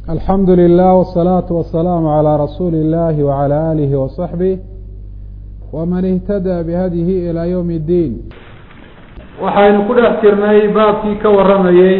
alxamdu lilah wالsalaaةu wasalaamu calىa rasuuli اllahi wعalى alihi waصaxbih wman ihtada bihadihi ilى ywm اddiin waxaynu ku dhex jirnay baabkii ka warramayey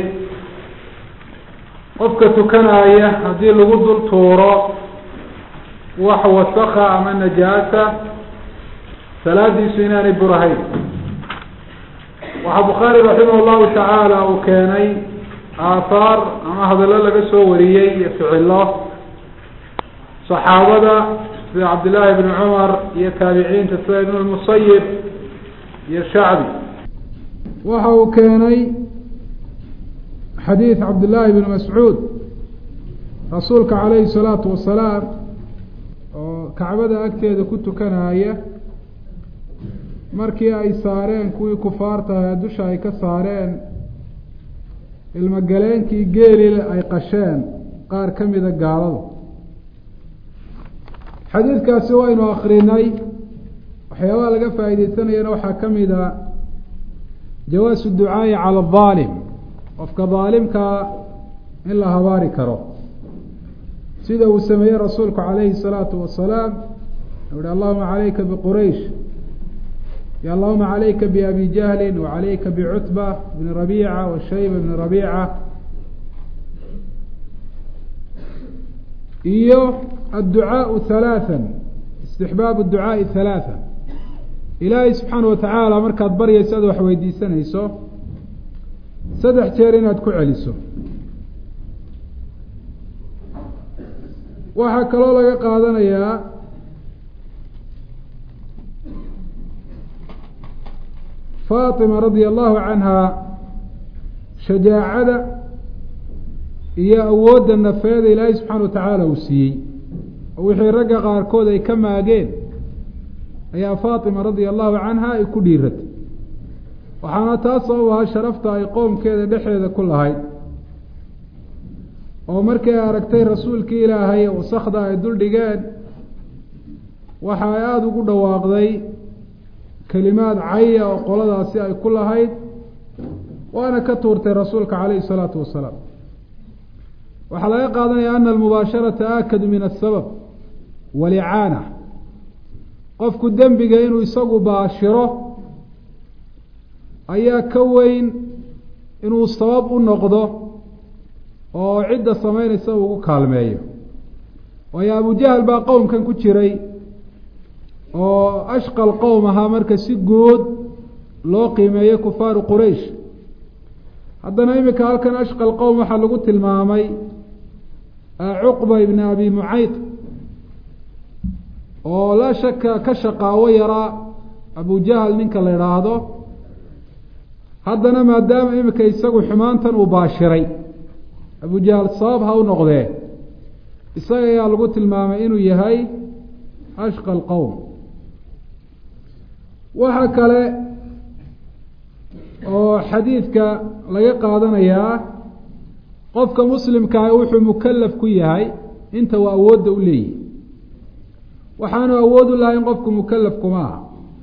qofka tukanaya haddii lagu dul tuuro wax wasaka ama najaasa salaadiisu inaanay burahayn waxaa bukhaari raximah llahu tacaala uu keenay aahaar ama hadallo laga soo wariyey iyo ficilo saxaabada sida cabdillaahi bni cumar iyo taabiciinta sida ibn lmusayib iyo shacbi waxa uu keenay xadiid cabdillaahi bni mascuud rasuulka calayhi salaatu wasalaam oo kacbada agteeda ku tukanaya markii ay saareen kuwii kufaartaha dusha ay ka saareen ilmogaleenkii geelile ay qasheen qaar ka mida gaalada xadiidkaasi waynu akrinay waxyaabaha laga faa'iideysanayana waxaa ka mida jawaasu ducaa'i cala adaalim qofka daalimkaa in la habaari karo sida uu sameeyey rasuulku calayhi salaatu wasalaam u hi allahuma calayka biquraysh y allahuma calayka biabi jahlin wacalayka bicutba bni rabiica washayba bni rabiica iyo adducaau halaathan istixbaabu ducaai halaathan ilaahay subxaana watacaala markaad baryayso ad wax weydiisanayso saddex jeer inaad ku celiso waxaa kaloo laga qaadanayaa faatima radia allahu canha shajaacada iyo awoodda nafeeda ilaahay subxaana wa tacaala uu siiyey oo wixii ragga qaarkood ay ka maageen ayaa faatima radia allahu canha ay ku dhiiratay waxaana taas sabab ahaa sharafta ay qoomkeeda dhexeeda ku lahayd oo markii ay aragtay rasuulkii ilaahay wasakda ay dul dhigeen waxa ay aada ugu dhawaaqday kelimaad caya oo qoladaasi ay ku lahayd waana ka tuurtay rasuulka calayhi salaatu wasalaam waxaa laga qaadanaya ana almubaasharata aakadu min asabab walicaana qofku dembiga inuu isagu baashiro ayaa ka weyn inuu sabab u noqdo oo cidda samaynaysa ugu kaalmeeyo waayo abujahal baa qowmkan ku jiray oo ashqal qowm ahaa marka si guud loo qiimeeyey kufaaru quraysh haddana iminka halkan ashqal qowm waxaa lagu tilmaamay cuqba ibni abi mucayd oo laa shaka ka shaqaawo yaraa abujahal ninka la idhaahdo haddana maadaama iminka isagu xumaantan uu baashiray abujahal sabab ha u noqdee isaga ayaa lagu tilmaamay inuu yahay ashqal qowm waxaa kale oo xadiidka laga qaadanayaa qofka muslimkaah wuxuu mukalaf ku yahay inta uu awoodda u leeyahy waxaanu awood u lahayn qofku mukalaf kuma aha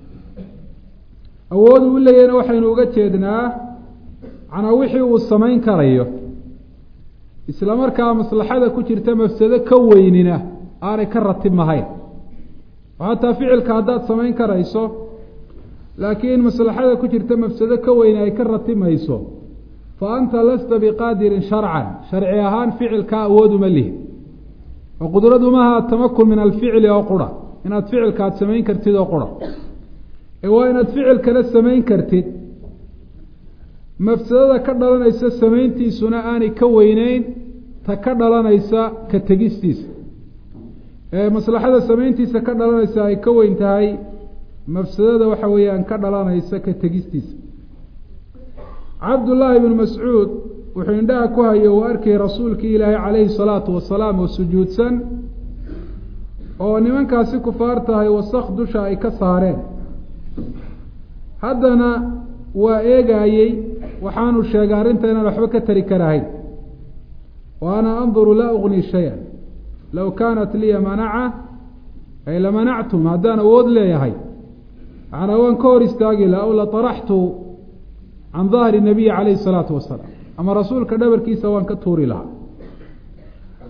awood uu leeyahna waxaynu uga jeednaa macnaa wixii uu samayn karayo isla markaa maslaxada ku jirta mafsado ka weynina aanay ka ratib mahayn oo hataa ficilka haddaad samayn karayso laakiin maslaxada ku jirta mafsado ka weyne ay ka ratibmayso fa anta lasta biqaadirin sharcan sharci ahaan ficilkaa awooduma lihi oo qudradu maaha tamakun min alficli oo qura inaad ficilka aad samayn kartid oo qura ee waa inaad ficilkana samayn kartid mafsadada ka dhalanaysa samayntiisuna aanay ka weyneyn ta ka dhalanaysa ka tegistiisa ee maslaxada samayntiisa ka dhalanaysa ay ka weyn tahay mafsadada waxa weeyaan ka dhalanaysa ka tegistiisa cabdullaahi bnu mascuud wuxuu indhaha ku hayo uu arkayay rasuulkii ilaahay calayhi salaatu wasalaam oo sujuudsan oo nimankaasi kufaar tahay wasak dusha ay ka saareen haddana waa eegaayey waxaanu sheegay arrinta inaan waxba ka tari karahayn wa ana anduru laa ugni shay-an low kaanat liya manaca ay lamanactum haddaan awood leeyahay macnaa waan ka hor istaagi laha o lataraxtu can dahri nabiyi calayhi salaatu wasalaam ama rasuulka dhabarkiisa waan ka tuuri lahaa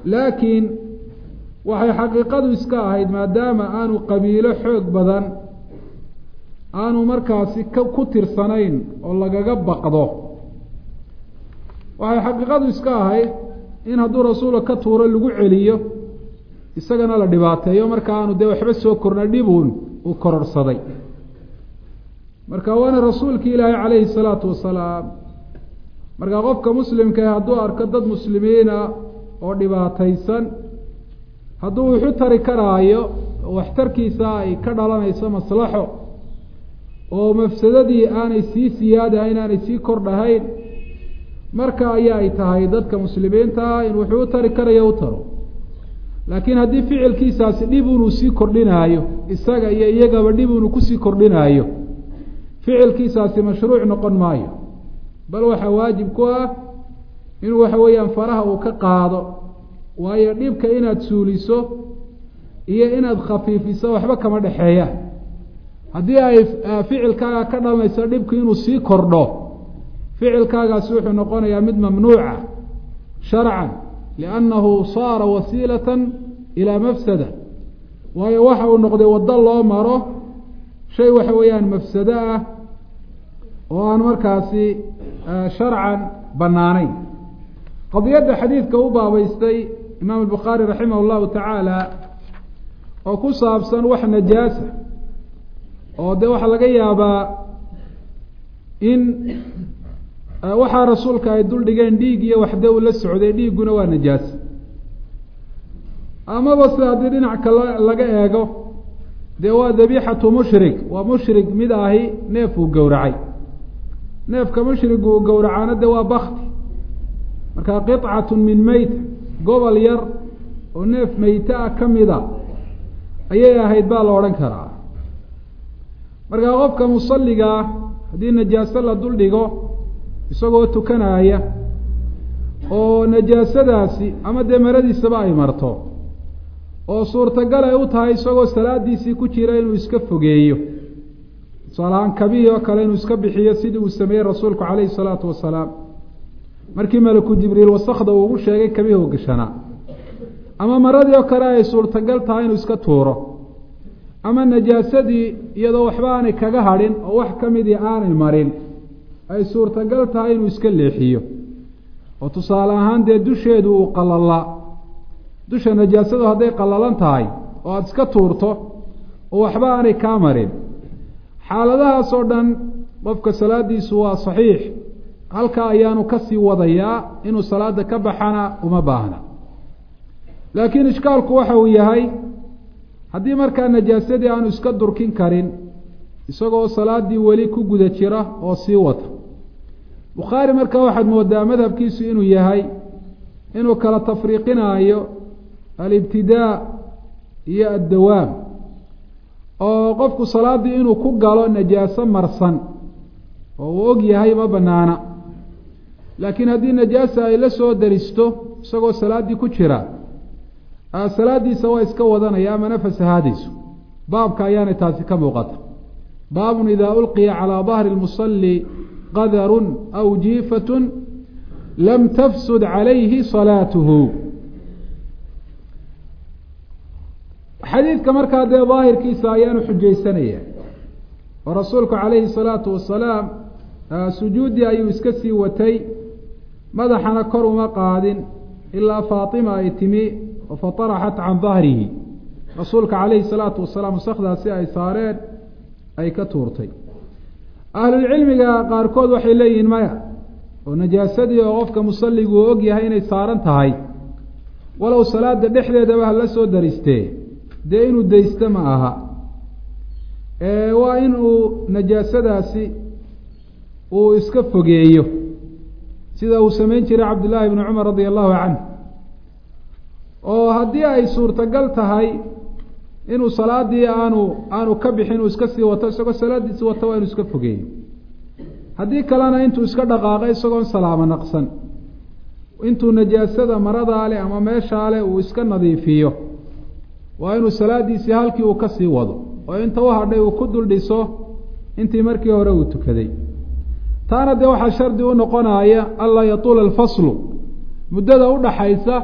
laakiin waxay xaqiiqadu iska ahayd maadaama aanu qabiilo xoog badan aanu markaasi ku tirsanayn oo lagaga baqdo waxay xaqiiqadu iska ahayd in hadduu rasuulka ka tuuro lagu celiyo isagana la dhibaateeyo marka aanu dee waxba soo korna dhibuun uu kororsaday marka waana rasuulki ilaahay calayhi salaatu wasalaam marka qofka muslimkaah hadduu arko dad muslimiina oo dhibaataysan hadduu wuxu tari karaayo waxtarkiisa ay ka dhalanayso maslaxo oo mafsadadii aanay sii siyaadahayn aanay sii kordhahayn marka ayaa ay tahay dadka muslimiintaa in wuxuu u tari karayo u taro laakiin haddii ficilkiisaasi dhib unuu sii kordhinaayo isaga iyo iyagaba dhib unuu kusii kordhinaayo ficilkiisaasi mashruuc noqon maayo bal waxaa waajib ku ah inuu waxa weeyaan faraha uu ka qaado waayo dhibka inaad suuliso iyo inaad khafiifiso waxba kama dhexeeya haddii ay ficilkaaga ka dhalanayso dhibku inuu sii kordho ficilkaagaasi wuxuu noqonayaa mid mamnuuca sharcan liannahu saara wasiilatan ilaa mafsada waayo waxa uu noqday waddo loo maro shay waxa weeyaan mafsado ah oo aan markaasi sharcan bannaanayn qadiyadda xadiidka u baabeystay imaam albukhaari raximah allahu tacaala oo ku saabsan wax najaasa oo dee waxaa laga yaabaa in waxaa rasuulka ay dul dhigeen dhiig iyo waxde uu la socday dhiigguna waa najaas amaba se haddii dhinac kale laga eego dee waa dabiixatu mushrik waa mushrik mid ahi neef uu gowracay neefka mushrigu uu gowracaana de waa bakti marka qicatun min meyta gobol yar oo neef meyte ah ka mida ayay ahayd baa la odhan karaa markaa qofka musalligaa haddii najaaso la dul dhigo isagoo tukanaya oo najaasadaasi ama dee maradiisaba ay marto oo suurtagal ay u tahay isagoo salaadiisii ku jira inuu iska fogeeyo tusaalahaan kabihii oo kale inuu iska bixiyo sidii uu sameeyey rasuulku calayhi salaatu wasalaam markii malaku jibriil wasakda uu ugu sheegay kabihii u gashanaa ama maradii oo kale ay suurtagal tahay inuu iska tuuro ama najaasadii iyadoo waxba aanay kaga hadhin oo wax ka midii aanay marin ay suurtagal tahay inuu iska leexiyo oo tusaale ahaan dee dusheedu uu qalalaa dusha najaasadu hadday qallalan tahay oo aada iska tuurto oo waxba aanay kaa marin xaaladahaas oo dhan qofka salaadiisu waa saxiix halkaa ayaanu kasii wadayaa inuu salaada ka baxana uma baahna laakiin ishkaalku waxa uu yahay haddii markaa najaasadii aanu iska durkin karin isagoo salaadii weli ku guda jira oo sii wata bukhaari markaa waxaad moodaa madhabkiisu inuu yahay inuu kala tafriiqinaayo alibtidaa iyo addawaam oo qofku salaaddii inuu ku galo najaaso marsan oo uu og yahay ma banaana laakiin haddii najaasa ay la soo daristo isagoo salaaddii ku jira salaadiisa waa iska wadanaya amana fasahaadayso baabka ayaanay taasi ka muuqata baabun idaa ulqiya calaa dahri lmusalli qadarun aw jiifatun lam tafsud calayhi salaatuhu xadiidka markaa dee daahirkiisa ayaanu xujaysanaya oo rasuulku calayhi salaatu wasalaam sujuuddii ayuu iska sii watay madaxana kor uma qaadin ilaa faatima ay timi oo fataraxat can dahrihi rasuulka calayhi salaatu wasalaam wasakdaasi ay saareen ay ka tuurtay ahlulcilmiga qaarkood waxay leeyihiin maya oo najaasadii oo qofka musalligu uu og yahay inay saaran tahay walow salaada dhexdeedaba hala soo daristee dee inuu daysto ma aha waa in uu najaasadaasi uu iska fogeeyo sida uu samayn jiray cabdullaahi bni cumar radia allahu canh oo haddii ay suurtagal tahay inuu salaadii aanu aanu ka bixin uu iska sii wato isagoo salaadiisi wato waa inuu iska fogeeyo haddii kalena intuu iska dhaqaaqo isagoon salaamo naqsan intuu najaasada maradaa leh ama meeshaa leh uu iska nadiifiyo waa inuu salaadiisii halkii uu kasii wado oo inta u hadhay uu ku dul dhiso intii markii hore uu tukaday taana dee waxaa shardi u noqonaya anlaa yatuula alfaslu muddada udhaxaysa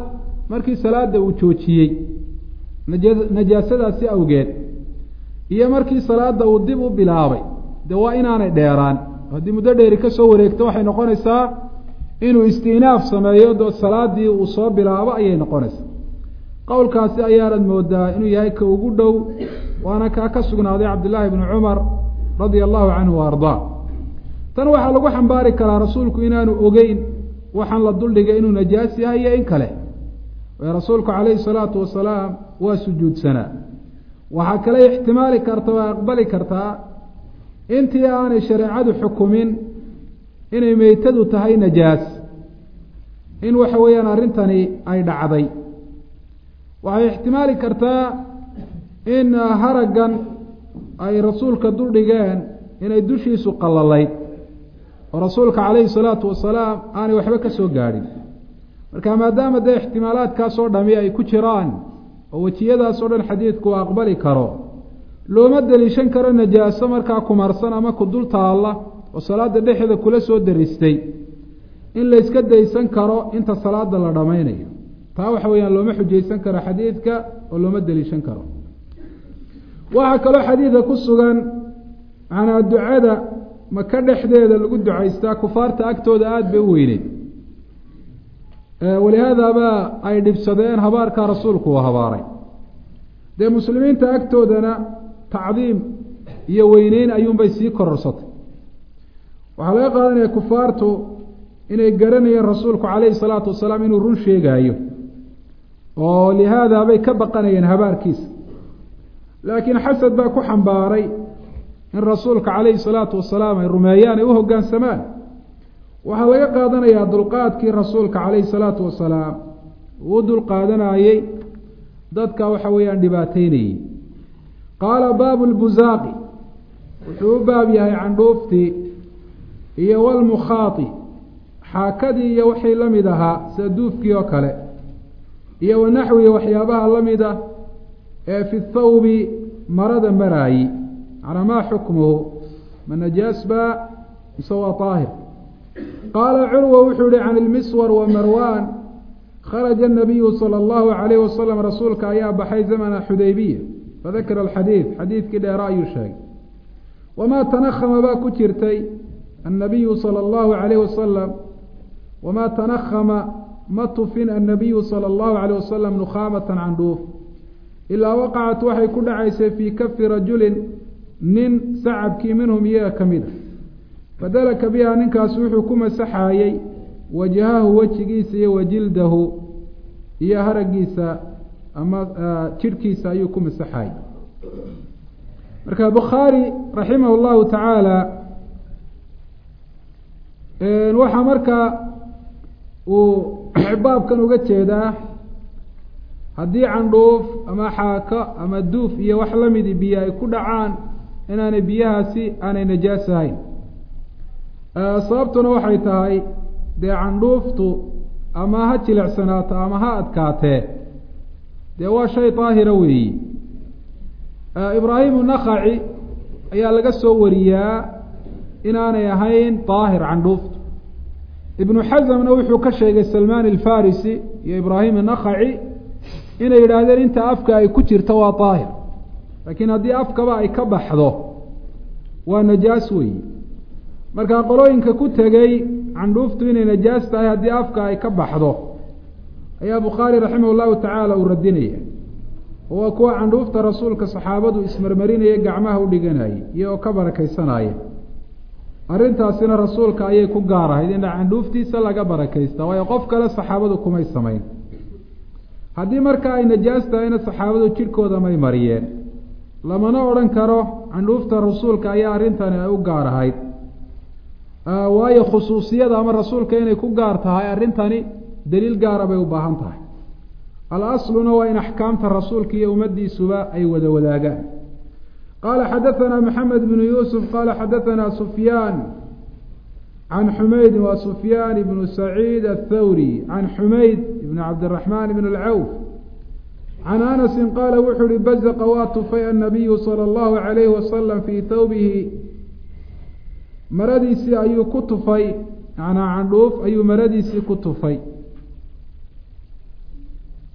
markii salaada uu joojiyey najaasadaasi awgeed iyo markii salaada uu dib u bilaabay dee waa inaanay dheeraan haddii muddo dheeri ka soo wareegto waxay noqonaysaa inuu istinaaf sameeyo do salaadii uu soo bilaabo ayay noqonaysaa qowlkaasi ayaanad moodaa inuu yahay ka ugu dhow waana kaa ka sugnaaday cabdillaahi bni cumar radia allahu canhu wa ardaa tan waxaa lagu xambaari karaa rasuulku inaanu ogeyn waxaan la duldhigay inuu najaas yahay iyo in kale ee rasuulku calayhi salaatu wasalaam waa sujuudsanaa waxaa kale ixtimaali karta oo aqbali kartaa intii aanay shareecadu xukumin inay meytadu tahay najaas in waxa weeyaan arrintani ay dhacday waxay ixtimaali kartaa in haraggan ay rasuulka duldhigeen inay dushiisu qallalayd oo rasuulka calayhi salaatu wasalaam aanay waxba ka soo gaadhin marka maadaama dee ixtimaalaadkaasoo dhami ay ku jiraan oo wejiyadaasoo dhan xadiidku uu aqbali karo looma deliishan karo najaaso markaa kumarsan ama ku dul taalla oo salaada dhexeeda kula soo daristay in layska daysan karo inta salaada la dhammaynayo taa waxa weeyaan looma xujaysan karo xadiidka oo looma deliishan karo waxaa kaloo xadiidka ku sugan manaa ducada maka dhexdeeda lagu ducaystaa kufaarta agtooda aada bay u weyneyd walihaadaaba ay dhibsadeen habaarkaa rasuulku uu habaaray dee muslimiinta agtoodana tacdiim iyo weyneyn ayuunbay sii kororsatay waxaa laga qaadanaya kufaartu inay garanayeen rasuulku calayhi salaatu wasalaam inuu run sheegaayo oo lihaada bay ka baqanayeen habaarkiisa laakiin xasad baa ku xambaaray in rasuulka calayhi salaatu wasalaam ay rumeeyaan ay u hoggaansamaan waxaa laga qaadanayaa dulqaadkii rasuulka calayhi salaatu wasalaam uu u dulqaadanayey dadka waxa weeyaan dhibaateynayey qaala baabu lbuzaaqi wuxuu u baab yahay candhuuftii iyo walmukhaati xaakadii iyo wixii la mid ahaa sida duufkii oo kale iyo wanaxwi waxyaabaha la mid ah ee fi thawbi marada maraayi macnaa maa xukmuhu ma najaas baa mise waa daahir qaala curwa wuxuu yihi can ilmiswar wa marwan kharaja الnabiyu salى اllahu عalayh wasalam rasuulka ayaa baxay zamana xudaybiya fadakara alxadiid xadiidkii dheera ayuu sheegay wamaa tanahama baa ku jirtay annabiyu salى اllahu عalayh wasalam wamaa tanahama ma tufin annabiyu salى اllahu عalayh wasalam nukhaamata candhuuf ilaa waqacat waxay ku dhacaysay fii kafi rajulin nin sacabkii minhum iyaga ka mid a fadalaka biha ninkaas wuxuu ku masaxaayey wajahahu wejigiisa iyo wajildahu iyo haragiisa ama jidhkiisa ayuu ku masaxaayey marka bukhaari raximah llahu tacaala waxaa markaa uu baabkan uga jeedaa haddii candhuuf ama xaako ama duuf iyo wax la midi biyo ay ku dhacaan inaanay biyahaasi aanay najaas ahayn sababtuna waxay tahay dee candhuuftu ama ha jilicsanaato ama ha adkaatee dee waa shay daahira weeyi ibraahimu nakaci ayaa laga soo wariyaa inaanay ahayn daahir candhuuftu ibnu xasamna wuxuu ka sheegay salmaan alfarisi iyo ibraahim nakaci inay yidhaahdeen inta afka ay ku jirto waa daahir laakiin haddii afkaba ay ka baxdo waa najaas weeyi markaa qolooyinka ku tegey candhuuftu inay najaas tahay haddii afka ay ka baxdo ayaa bukhaari raximah llahu tacaala uu radinaya oo waa kuwa candhuufta rasuulka saxaabadu ismarmarinaya gacmaha u dhiganayay iyagoo ka barakaysanaya arrintaasina rasuulka ayay ku gaar ahayd in candhuuftiisa laga barakaysta waayo qof kale saxaabadu kumay samayn haddii marka ay najaas tahayna saxaabadu jidhkooda may mariyeen lamana odhan karo candhuufta rasuulka ayaa arrintani ay u gaar ahayd waayo khusuusiyada ama rasuulka inay ku gaar tahay arrintani daliil gaara bay u baahan tahay alasluna waa in axkaamta rasuulka iyo ummaddiisuba ay wada wadaagaan qaala xadaanaa maxamed bnu yuusuf qaala xadaanaa sufyaan can xumayd wa sufyaan ibnu saciid athawri can xumayd ibn cabdiraxmaan ibn alcawf can anasin qaala wuxuu uhi bazaqa waa tufay annabiyu sala allahu calayhi wasalam fii thawbihi maradiisii ayuu ku tufay macnaa candhuuf ayuu maradiisii ku tufay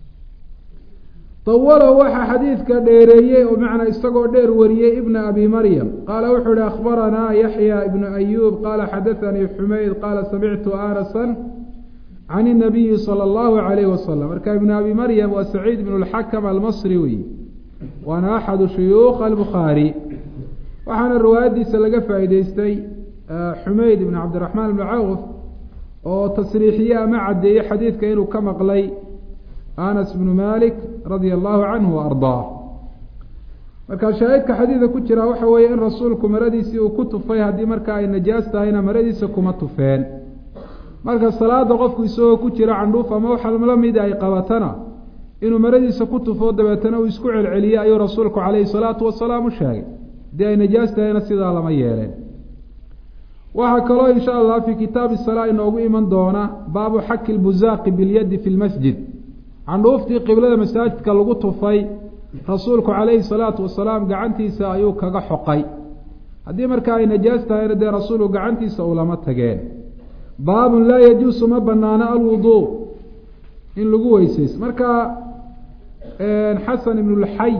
tawalahu waxaa xadiidka dheereeyey oo macnaa isagoo dheer wariyey ibna abi maryam qaala wuxuu ihi akhbaranaa yaxya ibnu ayuub qaala xadaanii xumayd qaala samictu anasan can inabiyi sala allahu calayhi wasalam marka ibnu abi maryam waa saciid ibnu lxakam almasri wey waana axadu shuyuukh albukhaari waxaana riwaayadiisa laga faa'iideystay xumayd ibn cabdiraxmaan ibni cawf oo tasriixiye ama caddeeyey xadiidka inuu ka maqlay anas bnu malik radia allahu canhu wa ardaa marka shaahidka xadiidka ku jira waxa weeye in rasuulku maradiisii uu ku tufay haddii marka ay najaas tahayna maradiisa kuma tufeen marka salaada qofku isagoo ku jira candhuuf ama waxa la mida ay qabatana inuu maradiisa ku tufo dabeetana uu isku celceliyey ayuu rasuulku calayhi salaatu wasalaam u sheegay haddii ay najaas tahayna sidaa lama yeeleen waxaa kaloo insha allah fii kitaabi salaa inoogu iman doona baabu xaki lbuzaaqi bilyadi fi lmasjid candhuuftii qiblada masaajidka lagu tufay rasuulku calayhi salaatu wasalaam gacantiisa ayuu kaga xoqay haddii marka ay najaas tahayna dee rasuulku gacantiisa ulama tageen baabun laa yajuusu ma banaano alwuduu in lagu weysaysto marka xasan ibnu lxay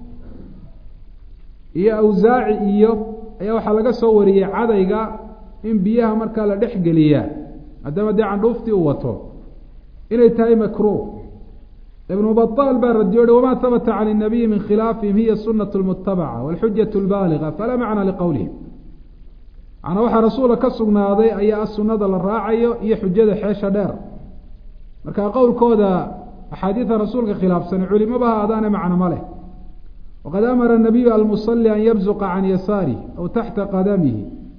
iyo awsaaci iyo ayaa waxaa laga soo wariyey cadayga in biyaha markaa la dhex geliyaa maadaama dee candhuuftii uu wato inay tahay makruuh ibnu baطaal baa radiyo hi wama habata can الnabiyi min khilaafihim hiya sunaة اlmutabaca wاlxujaة اlbaaliga falaa macna liqowlihim macnaa waxaa rasuula ka sugnaaday ayaa sunada la raacayo iyo xujada xeesha dheer marka qowlkooda axaadiida rasuulka khilaafsani culimaba ha adaane macno ma leh waqad amara الnabiyu almusali an yabzuqa can yasaarih aw taxta qadamihi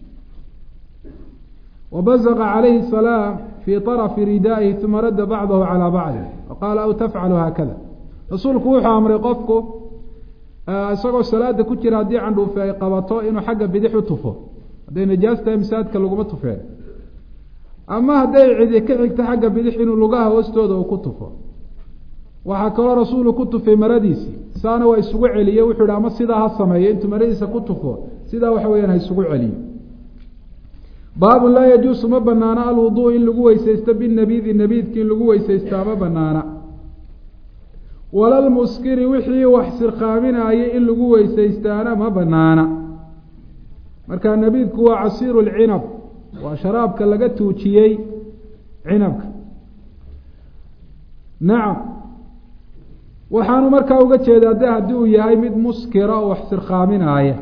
wbaزqa calayhi الsalaam fii طarfi ridaa'ihi uma radda bacdahu calى bacdi waqaala aw tafcalu haakada rasuulku wuxuu amray qofku isagoo salaada ku jira haddii candhuufi ay qabato inuu xagga bidix u tufo hadday najaas tahay masaajidka laguma tufeen ama hadday cidi ka xigto xagga bidix inuu lugaha hoostooda uu ku tufo waxaa kaloo rasuulu ku tufay maradiisii saana waa isugu celiye wuxuu hi ama sidaa ha sameeyo intuu maradiisa ku tufo sidaa waxa weyaan ha isugu celiyo baabun laa yajuusu ma banaana alwuduu in lagu weysaysto binabidi nabiidki in lagu weysaysta ma banaana walalmuskiri wixii wax sirqaaminaayay in lagu weysaystaana ma banaana marka nabiidku waa casiiru lcinab waa sharaabka laga tuujiyey cinabka nacam waxaanu markaa uga jeedaa de haddii uu yahay mid muskira oo wax sirqaaminaaya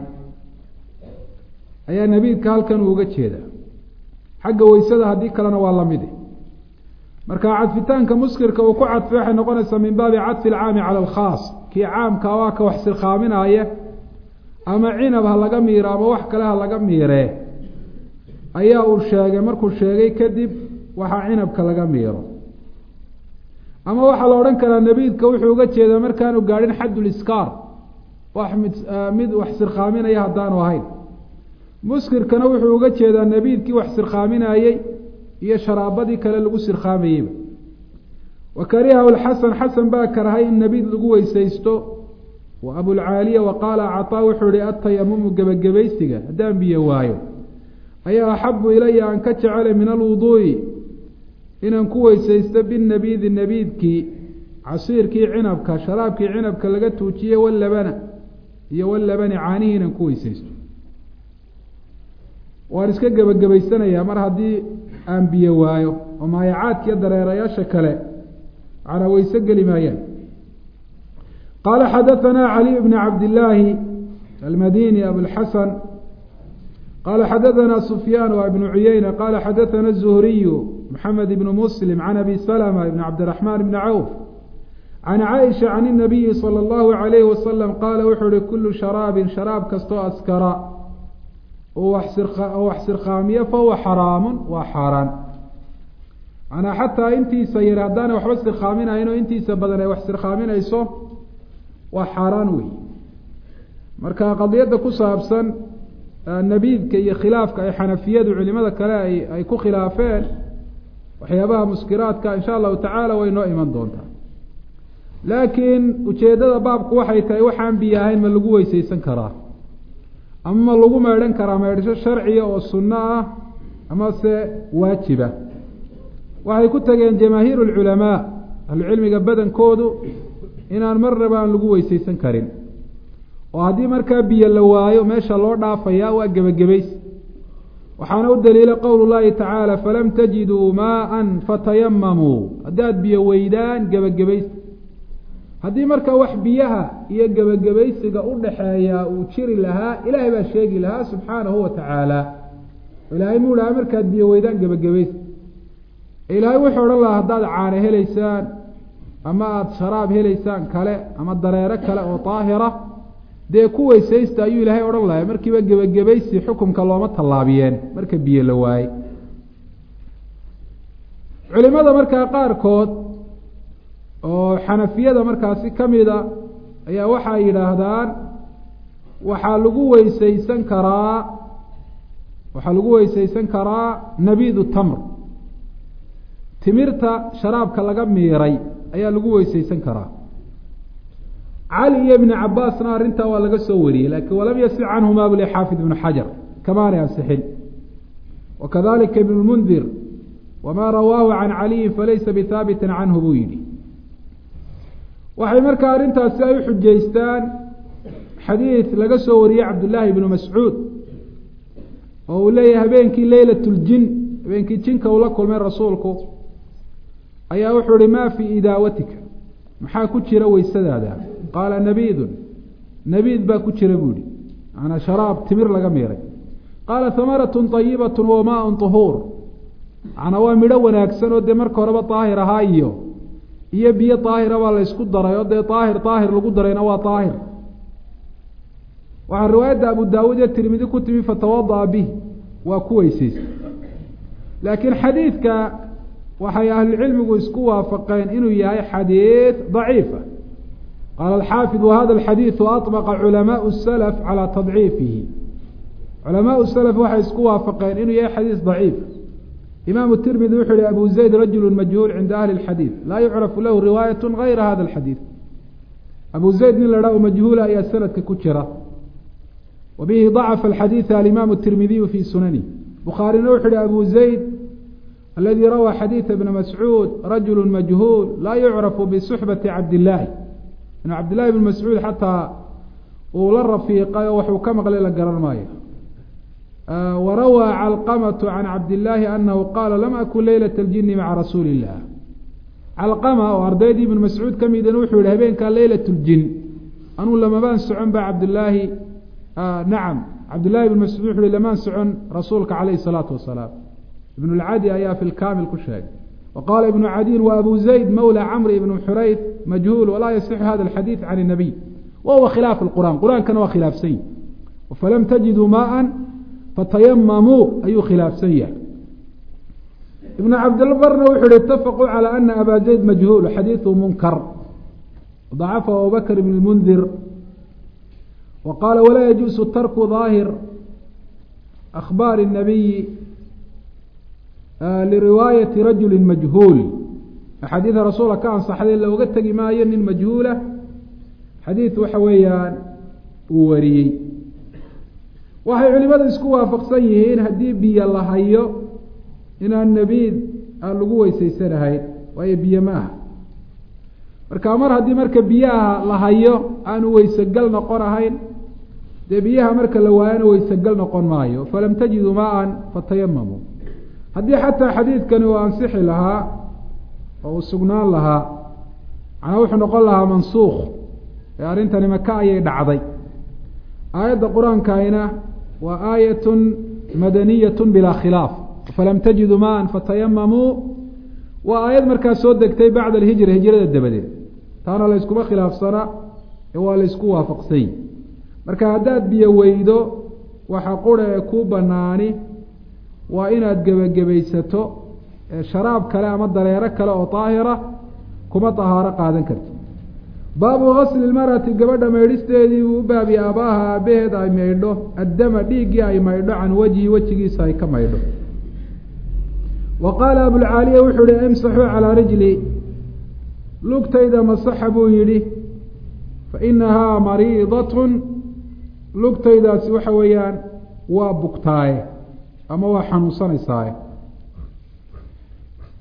ayaa nabiidka halkan uu uga jeedaa xagga weysada haddii kalena waa lamide marka cadfitaanka muskirka uu ku cadfay waxay noqonaysaa min baabi cadfi alcaami cala alkhaas kii caamka waa ka wax sirqaaminaaya ama cinab ha laga miiro ama wax kale ha laga miiree ayaa uu sheegay markuu sheegay kadib waxaa cinabka laga miiro ama waxaa la odhan karaa nabiidka wuxuu uga jeedaa markaanu gaadhin xadduliskaar wax mid mid wax sirqaaminaya haddaanu ahayn muskirkana wuxuu uga jeedaa nabiidkii wax sirqaaminayey iyo sharaabadii kale lagu sirqaamayeyba wa karihahu lxasan xasan baa karahay in nabiid lagu weysaysto wa abulcaaliya wa qaala cataa wuxuu ihi atayamumu gebagabaysiga haddaan biyo waayo ayaa axabu ilaya aan ka jecelay min alwuduu'i inaan ku weysaysto binabiidi nabiidkii casiirkii cinabka sharaabkii cinabka laga tuujiyey walabana iyo walabani caanihii inaan ku weysaysto waan iska gebagabaysanayaa mar haddii aan biyo waayo oo maayacaadkiiyo dareerayaasha kale macnaa weyse geli maayaan qaala xadahanaa caliy bn cabdillaahi almadini abulxasan qaala xadahanaa sufyaan wa ibnu cuyeyna qaala xadathana zuhriyu maxamed ibnu muslim can abi salma ibn cabdiraxmaan ibni cawf can caaisha can inabiyi sala allahu calayhi wasalam qaala wuxuu uhi kullu sharaabin sharaab kastoo askara oo wax sirqaamiyo fahuwa xaraamun waa xaaraan manaa xataa intiisa yar haddaana waxba sirqaaminayn oo intiisa badan ay wax sirqaaminayso waa xaaraan wey marka qadiyadda ku saabsan nabiidka iyo khilaafka ay xanafiyadu culimada kale ay ay ku khilaafeen waxyaabaha muskiraadka insha allahu tacaala way noo iman doontaa laakiin ujeeddada baabku waxay tahay waxaan biyo ahayn ma lagu weysaysan karaa ama ma lagu meedhan karaa meedhasho sharciya oo sunno ah ama se waajiba waxay ku tageen jamaahiir lculamaa ahlucilmiga badankoodu inaan marnaba aan lagu weysaysan karin oo haddii markaa biyo la waayo meesha loo dhaafayaa waa gebagabaysi waxaana u daliila qowlu llahi tacaala falam tajiduu maaan fatayamamuu haddaad biyo weydaan gebagabaysta haddii markaa wax biyaha iyo gebagabaysiga u dhaxeeya uu jiri lahaa ilaahay baa sheegi lahaa subxaanahu wa tacaala ilaahay muu dhaha markaad biyo weydaan gebagabaysta ilaahay wuxuu odhan lahaa haddaad caano helaysaan ama aada sharaab helaysaan kale ama dareero kale oo daahira dee ku weysaysta ayuu ilaahay odhan lahay markiiba gebagabaysi xukumka looma tallaabiyeen marka biyo la waaye culimada markaa qaarkood oo xanafiyada markaasi ka mida ayaa waxay yidhaahdaan waxaa lagu weysaysan karaa waxaa lagu weysaysan karaa nabiidu tamr timirta sharaabka laga miiray ayaa lagu weysaysan karaa cali iyo ibni cabaasna arrintaa waa laga soo wariyey laakiin walam yasix canhuma buli xaafid ibnu xajar kamaanay ansixin wakadalika ibn lmundir wamaa rawaahu can caliyin falaysa bihaabitin canhu buu yidhi waxay markaa arrintaasi ay u xujaystaan xadiid laga soo wariyey cabdullaahi ibnu mascuud oo uu leeyahay habeenkii leylat ljin habeenkii jinka uu la kulmay rasuulku ayaa wuxuu ihi maa fii idaawatika maxaa ku jira weysadaada qaala nabiidun nabiid baa ku jira buu yihi maanaa sharaab timir laga miiray qaala hamaratun ayibatun wa maaun طuhuur macnaa waa midho wanaagsan oo dee marka horeba daahir ahaa iyo iyo biyo daahira baa la ysku daray oo dee daahir daahir lagu darayna waa daahir waxaa riwaayadda abu daawuud iyo tirmidi ku timi fatawada'a bih waa ku weysaystay laakiin xadiidka waxay ahlucilmigu isku waafaqeen inuu yahay xadiid daciifa qaala alxaafid wahada alxadiidu aطbaqa culamaau salaf calaa tadciifihi culamaau salaf waxay isku waafaqeen inuu yahay xadiis daciif imaamu tirmidi wuxuu yihi abu zayd rajulu majhuul cinda ahli اlxadiid laa yucrafu lahu riwaayat gayra hada alxadiid abu zayd nin la dhaho majhuula ayaa sanadka ku jira wa bihi dacafa alxadiida alimaamu tirmidiyu fii sunani bukhaarina wuxuu yihi abu zayd aladi rawaa xadiida bna mascuud rajulu majhuul laa yucrafu bisuxbati cabdillaahi inu cabdillahi bn mascuud xataa uu la rafiiqay oo waxuu ka maqlay la garan maayo warawaa calqamatu can cabdillaahi anahu qaala lam akun leylat اljini maca rasuuli illah calqama oo ardaydii ibn mascuud ka midana wuxuu yihi habeenkaa leylat ljin anuu lamabaan socon ba cabdillaahi nacam cabdillahi ibn mascuud wuxu uhi lamaan socon rasuulka calayhi salaatu wasalaam ibn lcadi ayaa fi lkamil ku sheegay wa qaala ibnu cadiin wa abu zayd mawla camri ibn xurayd majhuul walaa yasixu hada alxadiid can الnabiy wa huwa khilaaf qur'an qur-aankana waa khilaafsan yahi falam tajiduu maaan fatayamamuu ayuu khilaafsan yahay ibn cabdilbarna wuxu uhi itafaquu calى ana aba zayd majhuul xadiiثu munkar dacafa abubakr ibn اlmundir wa qaala walaa yajuusu tarku daahir akhbaar الnabiyi liriwaayati rajuli majhuul axaadiida rasuula ka ansaxday looga tegi maayo nin majhuula xadiid waxa weeyaan uu wariyey waxay culimadu isku waafaqsan yihiin haddii biyo la hayo inaan nabiid aan lagu weysaysanahayn waayo biyo ma aha marka mar haddii marka biyaha la hayo aanu weysegal noqon ahayn dee biyaha marka la waayana weysegal noqon maayo falam tajiduu maa-an fatayamamuu haddii xataa xadiidkani uu ansixi lahaa oo uu sugnaan lahaa macnaa wuxuu noqon lahaa mansuukh ee arrintani maka ayay dhacday aayadda qur-aankayna waa aayatun madaniyatun bilaa khilaaf falam tajiduu maan fatayamamuu waa aayad markaa soo degtay bacda alhijra hijrada dabadeed taana la yskuma khilaafsana ee waa la ysku waafaqsany marka haddaad biyo weydo waxa qura ee kuu banaani waa inaad gebagabaysato sharaab kale ama dareero kale oo daahira kuma dahaaro qaadan karti baabu gasli lmarati gabadha maydhisteedii buu u baabiye aabaaha aabaheed ay maydho addama dhiiggii ay maydho can wejhi wejigiisa ay ka maydho wa qaala abulcaaliya wuxuu yihi imsaxuu calaa rijli lugtayda masaxa buu yidhi fa inahaa mariidatun lugtaydaasi waxa weeyaan waa bugtaaye ama waa xanuunsanaysaa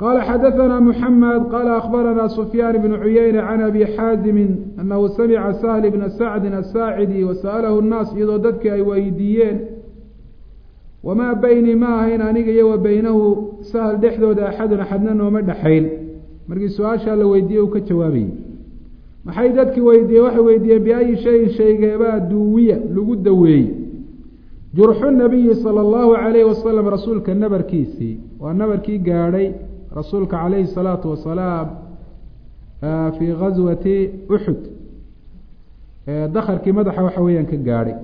qala xadaثna mحamed qala akhbarana sufyaan bn cuyeyne can abi xaazimi anahu samica sahl bna sacdi asaacidi wasa'alahu الnaas iyadoo dadkii ay weydiiyeen wamaa beynii ma ahayn aniga iyo wa beynahu sahl dhexdooda axadun axadna nooma dhexayn markii su-aashaa la weydiiyey uu ka jawaabayey maxay dadkii weydiiyeen waxay weydiiyeen biayi shayin shaygeebaa duuwiya lagu daweeyey jurxu nabiyi sala allahu calayhi wasalam rasuulka nabarkiisii waa nabarkii gaadhay rasuulka calayhi salaatu wasalaam fii gaswati uxud dakarkii madaxa waxa weeyaan ka gaadhay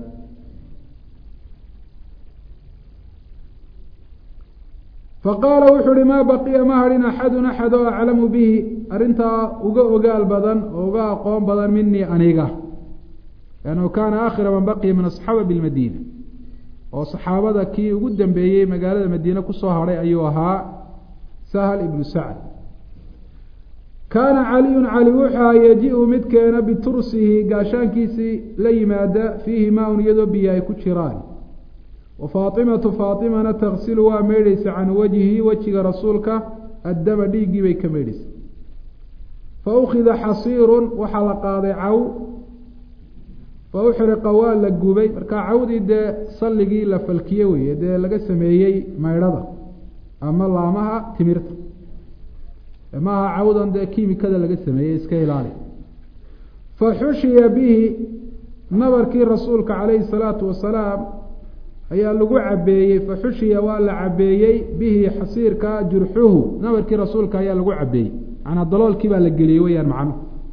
faqaala wuxuu uhi maa baqiya ma hadhin axadun axad oo aclamu bihi arrintaa uga ogaal badan oo uga aqoon badan minii aniga liannahu kaana aakhira man baqiya min asxaaba bilmadiina oo saxaabada kii ugu dambeeyey magaalada madiine kusoo hadhay ayuu ahaa sahal ibnu sacd kaana caliyun cali wuxua yaji-u mid keena bitursihi gaashaankiisii la yimaada fiihi maa-un iyadoo biyo ay ku jiraan wa faatimatu faatimana taksilu waa meydhaysa can wajhi wejiga rasuulka addama dhiiggii bay ka meydhaysa fa ukhida xasiirun waxaa la qaaday caw fa uxriqa waa la gubay marka cawdii dee salligii la falkiye weye dee laga sameeyey maydhada ama laamaha timirta maaha cawdan dee kiimikada laga sameeyey iska ilaali fa xushiya bihi nabarkii rasuulka calayhi salaatu wasalaam ayaa lagu cabeeyey fa xushiya waa la cabeeyey bihi xasiirka jurxuhu nabarkii rasuulka ayaa lagu cabeeyey manaa daloolkii baa la geliyey weyaan macnuhu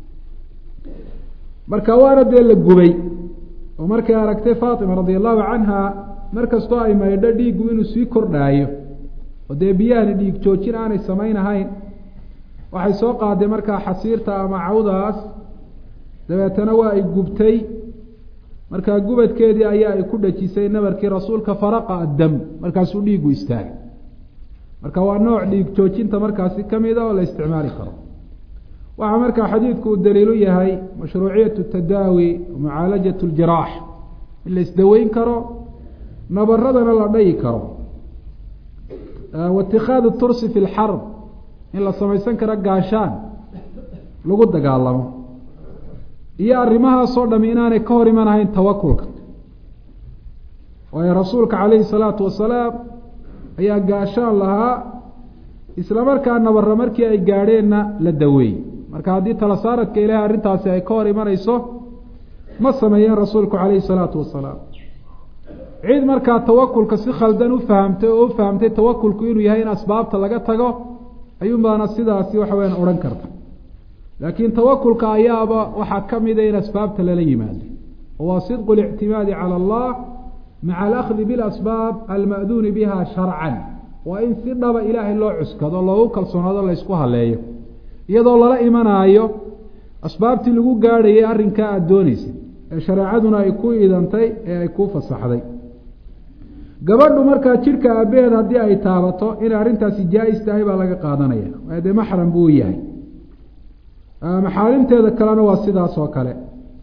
marka waana dee la gubay oo markay aragtay faatima radia allahu canha mar kastoo ay maydho dhiiggu inuu sii kordhaayo oo dee biyahani dhiig joojin aanay samaynahayn waxay soo qaaday markaa xasiirta ama cawdaas dabeetana waa ay gubtay markaa gubadkeedii ayaa ay ku dhajisay nabarkii rasuulka faraqa addam markaasuu dhiigu istaagay marka waa nooc dhiig joojinta markaasi kamida oo la isticmaali karo waxaa markaa xadiidku uu daliilu yahay mashruuciyatu tadaawi mucaalajat ljiraax in la isdaweyn karo nabaradana la dhayi karo waitikaadu tursi fi lxarb in la samaysan karo gaashaan lagu dagaalamo iyo arrimahaasoo dhami inaanay ka hor imanahayn tawakulka waayo rasuulka calayhi salaatu wasalaam ayaa gaashaan lahaa isla markaa nabara markii ay gaadheenna la daweeyey marka haddii tala saaradka ilaahay arrintaasi ay ka hor imanayso ma sameeyeen rasuulku calayhi salaatu wasalaam cid markaa tawakulka si khaldan u fahamtay oo u fahamtay tawakulku inuu yahay in asbaabta laga tago ayuunbaana sidaasi waxa weyaan odhan karta laakiin tawakulka ayaaba waxaa ka mida in asbaabta lala yimaado waa sidqu اlictimaadi calى allah maca alakdi bilasbaab alma'duuni biha sharcan waa in si dhaba ilaahay loo cuskado loogu kalsoonaado laysku haleeyo iyadoo lala imanaayo asbaabtii lagu gaadhayay arrinkaa aada dooneysa ee shareecaduna ay ku idantay ee ay ku fasaxday gabadhu markaa jidhka aabaheed haddii ay taabato inay arrintaasi jaa-is tahay baa laga qaadanaya waayo dee maxram buu yahay maxaarimteeda kalena waa sidaas oo kale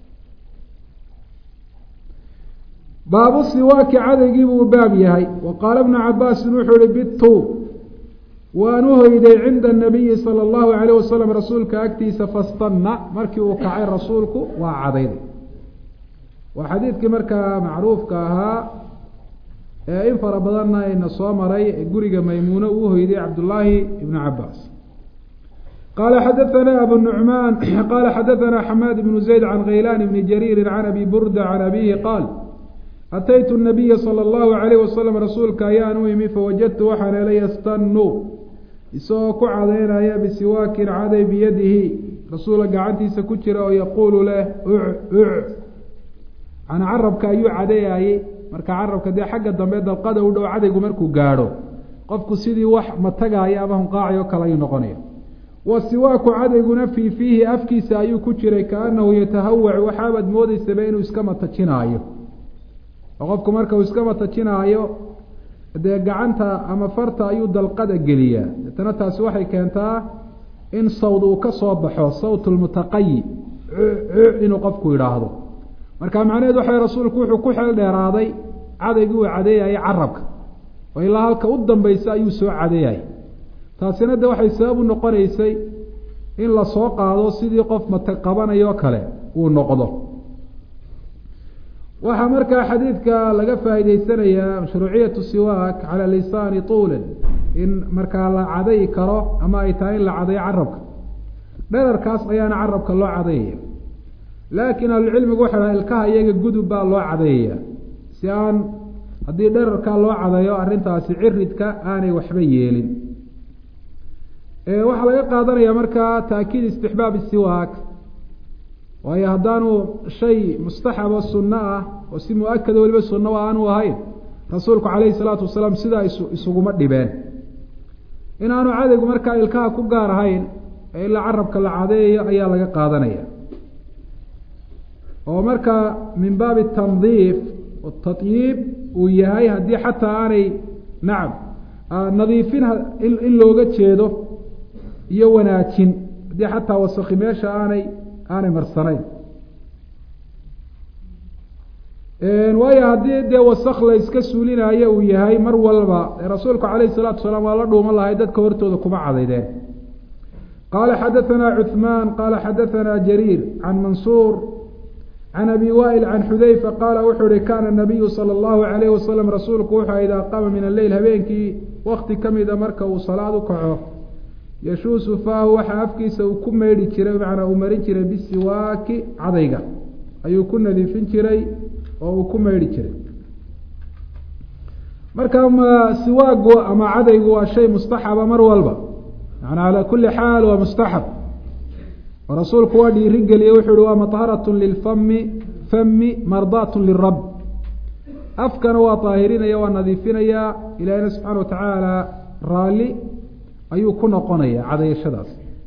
baabu siwaaki cadaygii buu baab yahay wa qaala bnu cabaasin wuxuu ihi bitu waan u hoyday cinda anabiyi sala allahu calayh wasalam rasuulka agtiisa fastanna markii uu kacay rasuulku waa cadayday waa xadiidkii markaa macruufka ahaa ee in fara badanna ayna soo maray guriga maymuune uu hoyday cabdullaahi ibnu cabaas qala xadaثna abu nuعmaan qala xadaثna xamaad bnu zayd can khaylan bni jariiri can abi burda can abihi qaal ataytu الnabiya salى اllahu عalayh wasalam rasuulka ayaan u imi fawajadtu waxaan helay yastanu isagoo ku cadaynaya bisiwaakin caday biyadihi rasuula gacantiisa ku jira oo yaquulu leh uc uc an carabka ayuu cadeeyayey marka carabka dee xagga dambe dalqada u dhow cadaygu markuu gaadho qofku sidii wax matagaaya ama hunqaaci oo kale ayuu noqonaya wa siwaaku cadayguna fii fiihi afkiisa ayuu ku jiray kaanahu yatahawac waxaabaad moodeysaba inuu iska matajinaayo oo qofku marka uu iska matajinaayo dee gacanta ama farta ayuu dalqada geliyaa deetana taasi waxay keentaa in sawd uu ka soo baxo sawt lmutaqayi inuu qofku idhaahdo marka macnaheed waxa rasuulku wuxuu ku xeel dheeraaday cadaygii uu cadeeyayay carabka oo ilaa halka u dambaysa ayuu soo cadeeyay taasina de waxay sabab u noqonaysay in lasoo qaado sidii qof mata qabanayoo kale uu noqdo waxaa markaa xadiidka laga faa'iideysanayaa mashruuciyatu siwaak cala lisaani tuulan in markaa la cadayi karo ama ay tahay in la cadayo carabka dherarkaas ayaana carabka loo cadayaya laakiin ahlucilmigu waxay dhaha ilkaha iyaga gudub baa loo cadayaya si aan haddii dherarkaa loo cadayo arrintaasi ciridka aanay waxba yeelin waxaa laga qaadanaya markaa taakiid istixbaab siwaak waayo haddaanu shay mustaxabo sunno ah oo si mu-akada weliba sunno aanu ahayn rasuulku calayhi salaatu wasalaam sidaa is isuguma dhibeen inaanu cadaygu markaa ilkaha ku gaar ahayn ee ilaa carabka la cadeeyo ayaa laga qaadanaya oo markaa min baabi tandiif tatyiib uu yahay haddii xataa aanay nacam nadiifin in looga jeedo iyo wanaajin haddii xataa wasaki meesha aanay aanay marsanayn waayo haddii dee wasak la iska suulinayo uu yahay mar walba rasuulku calayhi salaatu wasalaam waa la dhuuman lahay dadka hortooda kuma cadaydeen qaala xadaثana cuثmaan qaala xadaثana jariir can mansuur can abi waa'il can xudayfa qaala wuxuu uhi kana nabiyu salى اllahu alayh wasalam rasuulku wuxuu idaa qaama min alleyl habeenkii wakti ka mida marka uu salaad u kaco yashuusu faahu waxaa afkiisa uu ku meydhi jiray macnaa uu marin jiray bisiwaaki cadayga ayuu ku nadiifin jiray oo uu ku meydhi jiray marka ma siwaagu ama cadaygu waa shay mustaxaba mar walba macnaa calaa kuli xaal waa mustaxab oo rasuulku waa dhiiri geliyey wuxuu uhi waa maharatun lilfami fami mardaatun lirab afkana waa daahirinaya waa nadiifinaya ilaahina subxaana wa tacaala raalli ayuu ku noqonaya cadayashadaas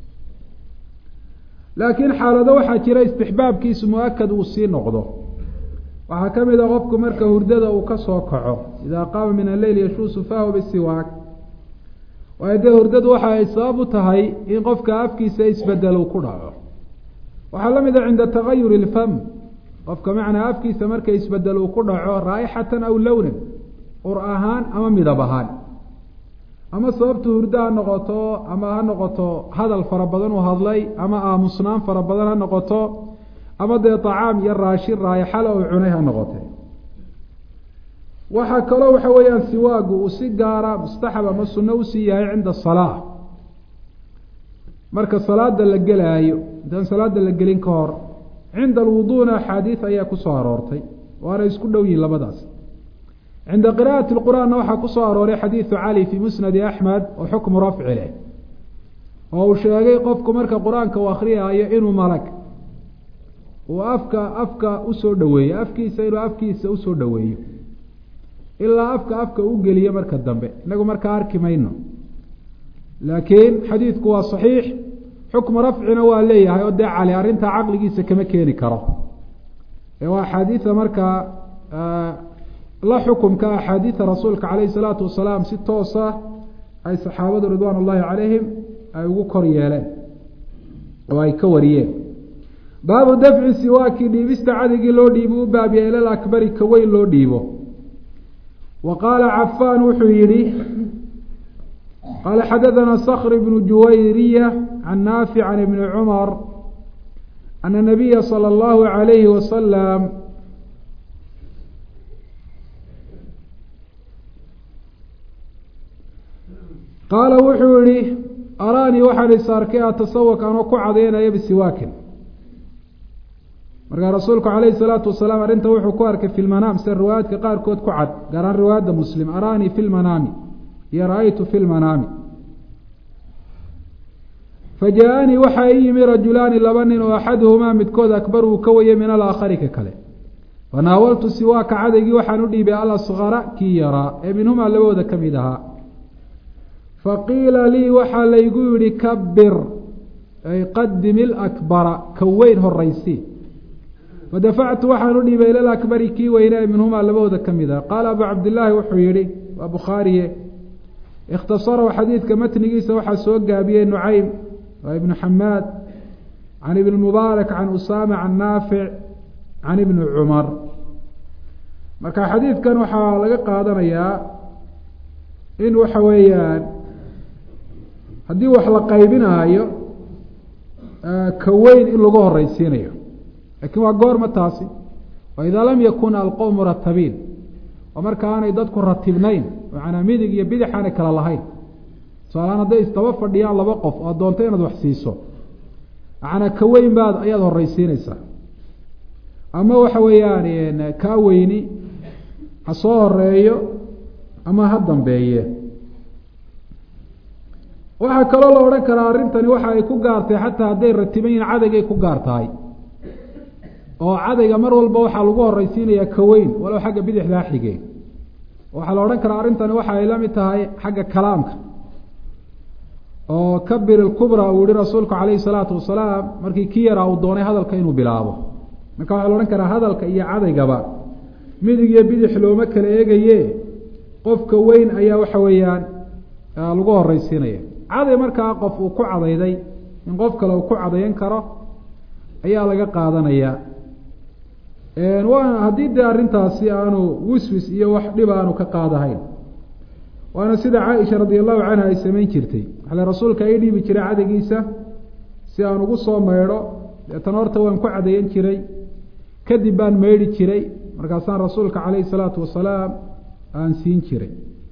laakiin xaalado waxaa jira istixbaabkiisu mu-akad uu sii noqdo waxaa ka mid a qofku marka hurdada uu ka soo kaco idaa qaama min alleyl yashuusu faahu bisiwaak waayo dee hurdadu waxa ay sabab u tahay in qofka afkiisa isbedel uu ku dhaco waxaa la mid a cinda tagayuri ilfam qofka macnaa afkiisa marka isbedel uu ku dhaco raa'ixatan aw lownan ur ahaan ama midab ahaan ama sababtu hurdo ha noqoto ama ha noqoto hadal fara badan uu hadlay ama aamusnaan fara badan ha noqoto ama dee tacaam iyo raashin raayaxala uu cunay ha noqote waxaa kaloo waxa weeyaan siwaagu uu si gaara mustaxab ama sunno usii yahay cinda asalaa marka salaada la gelaayo intaan salaada la gelin ka hor cinda alwuduuna axaadiid ayaa ku soo aroortay waana isku dhow yihin labadaas cinda qira'ati lqur'aanna waxaa ku soo arooray xadiidu cali fii musnadi axmed oo xukmu rafci leh oo uu sheegay qofku marka qur-aanka uu akhriyaayo inuu malag uu afka afka usoo dhoweeyo afkiisa inuu afkiisa usoo dhoweeyo ilaa afka afka u geliyo marka dambe inagu markaa arki mayno laakiin xadiidku waa saxiix xukmu rafcina waa leeyahay oo dee cali arrintaa caqligiisa kama keeni karo ee waa axaadiida markaa la xukumka axaadiida rasuulka calayhi salaatu wasalaam si toosa ay saxaabadu ridwaan ullaahi calayhim ay ugu kor yeeleen oo ay ka wariyeen baabu dafci siwaaki dhiibista cadigii loo dhiibo u baab yahay ilal akbari ka weyn loo dhiibo wa qaala cafaan wuxuu yihi qaala xadaثana skr bnu juwayriya can naafic can ibni cumar ana nabiya salى اllahu عalayhi wasalam qaala wuxuu yihi araanii waxaan is arkay atasawak anoo ku cadaynaya bisiwaakin markaa rasuulku calayhi salaatu wasalaam arrinta wuxuu ku arkay fi lmanaam sida riwaayaadka qaarkood ku cad gaaraan riwaayadda muslim araanii fi lmanaami iyo ra-aytu fi lmanaami fajaa-anii waxaa ii yimi rajulaani laba nin oo axaduhumaa midkood akbar uu ka wayay min alaakhari ka kale fanaawaltu siwaaka cadaygii waxaan u dhiibay alasqara kii yaraa ee minhumaa labadooda ka mid ahaa faqiila lii waxaa laygu yihi kabir ay qadim ilakbara ka weyn horaysi fadafactu waxaan u dhiibay ila lakbari kii weynee minhumaa labahooda ka mid ah qaala abu cabdillaahi wuxuu yihi waa bukhaariye ikhtasarahu xadiidka matnigiisa waxaa soo gaabiyey nucaym waa ibnu xamaad can ibni mubaarak can usaama can naafic can ibni cumar marka xadiidkan waxaa laga qaadanayaa in waxa weeyaan haddii wax la qaybinaayo ka weyn in lagu horeysiinayo laakiin waa goorma taasi wa idaa lam yakun alqowmu ratabiin oo marka aanay dadku ratibnayn macanaa midig iyo bidix aanay kala lahayn tusaalahaan hadday isdaba fadhiyaan laba qof oo doonto inaad wax siiso macanaa ka weyn baad ayaad horeysiineysaa ama waxa weeyaan kaa weyni ha soo horeeyo ama ha dambeeye waxaa kaloo la odhan karaa arrintani waxa ay ku gaartay xataa hadday ratiban yihin cadaygay ku gaar tahay oo cadayga mar walba waxaa lagu horeysiinayaa ka weyn walow xagga bidixdaa xige waxaa la odhan karaa arrintani waxa ay la mid tahay xagga kalaamka oo kabir ilkubra uu yihi rasuulku calayhi salaatu wasalaam markii ki yaraa uu doonay hadalka inuu bilaabo marka waxaa la odhan karaa hadalka iyo cadaygaba midig iyo bidix looma kala eegaye qofka weyn ayaa waxa weeyaan lagu horeysiinaya caday markaa qof uu ku cadayday in qof kale uu ku cadayan karo ayaa laga qaadanayaa waana haddii dee arrintaasi aanu wiswis iyo wax dhib aanu ka qaadahayn waana sida caaisha radi allahu canha ay samayn jirtay waxale rasuulka ay dhiibi jiray cadaygiisa si aan ugu soo maydho deetan horta waan ku cadayan jiray kadib baan maydhi jiray markaasaan rasuulka calayhi salaatu wasalaam aan siin jiray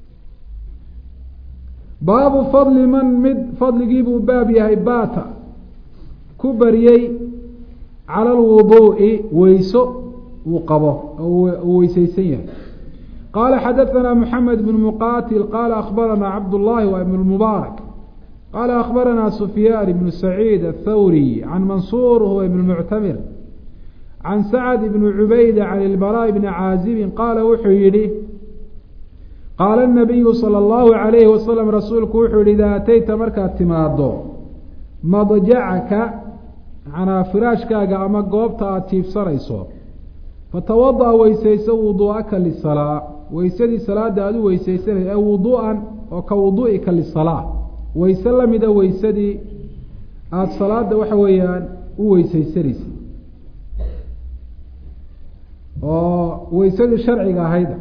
baabu fadli man mid fadligiibuu baab yahay baata ku bariyey cala alwuduu'i weyso uu qabo uu weyseysan yahay qaala xadaثana mxamed bn muqatil qaala akhbarana cabdullahi wa ibn mubaarak qaala akhbarana sufyaan ibnu saciid athawri can mansuur huwa ibn muctamir can sacd ibn cubayda can ilbaraaء bni caazibin qaala wuxuu yihi qaala الnabiyu salى اllahu عalayhi wasalam rasuulku wuxuu yihi idaa atayta markaad timaado madjacaka manaa firaashkaaga ama goobta aada jiifsanayso fatawada weysayso wuduu'aka lisalaa weysadii salaada aada u weysaysanay ee wuduu'an oo ka wuduu'ika lisalaa weyse lamida weysadii aada salaada waxa weeyaan u weysaysanaysa oo weysadii sharciga ahayda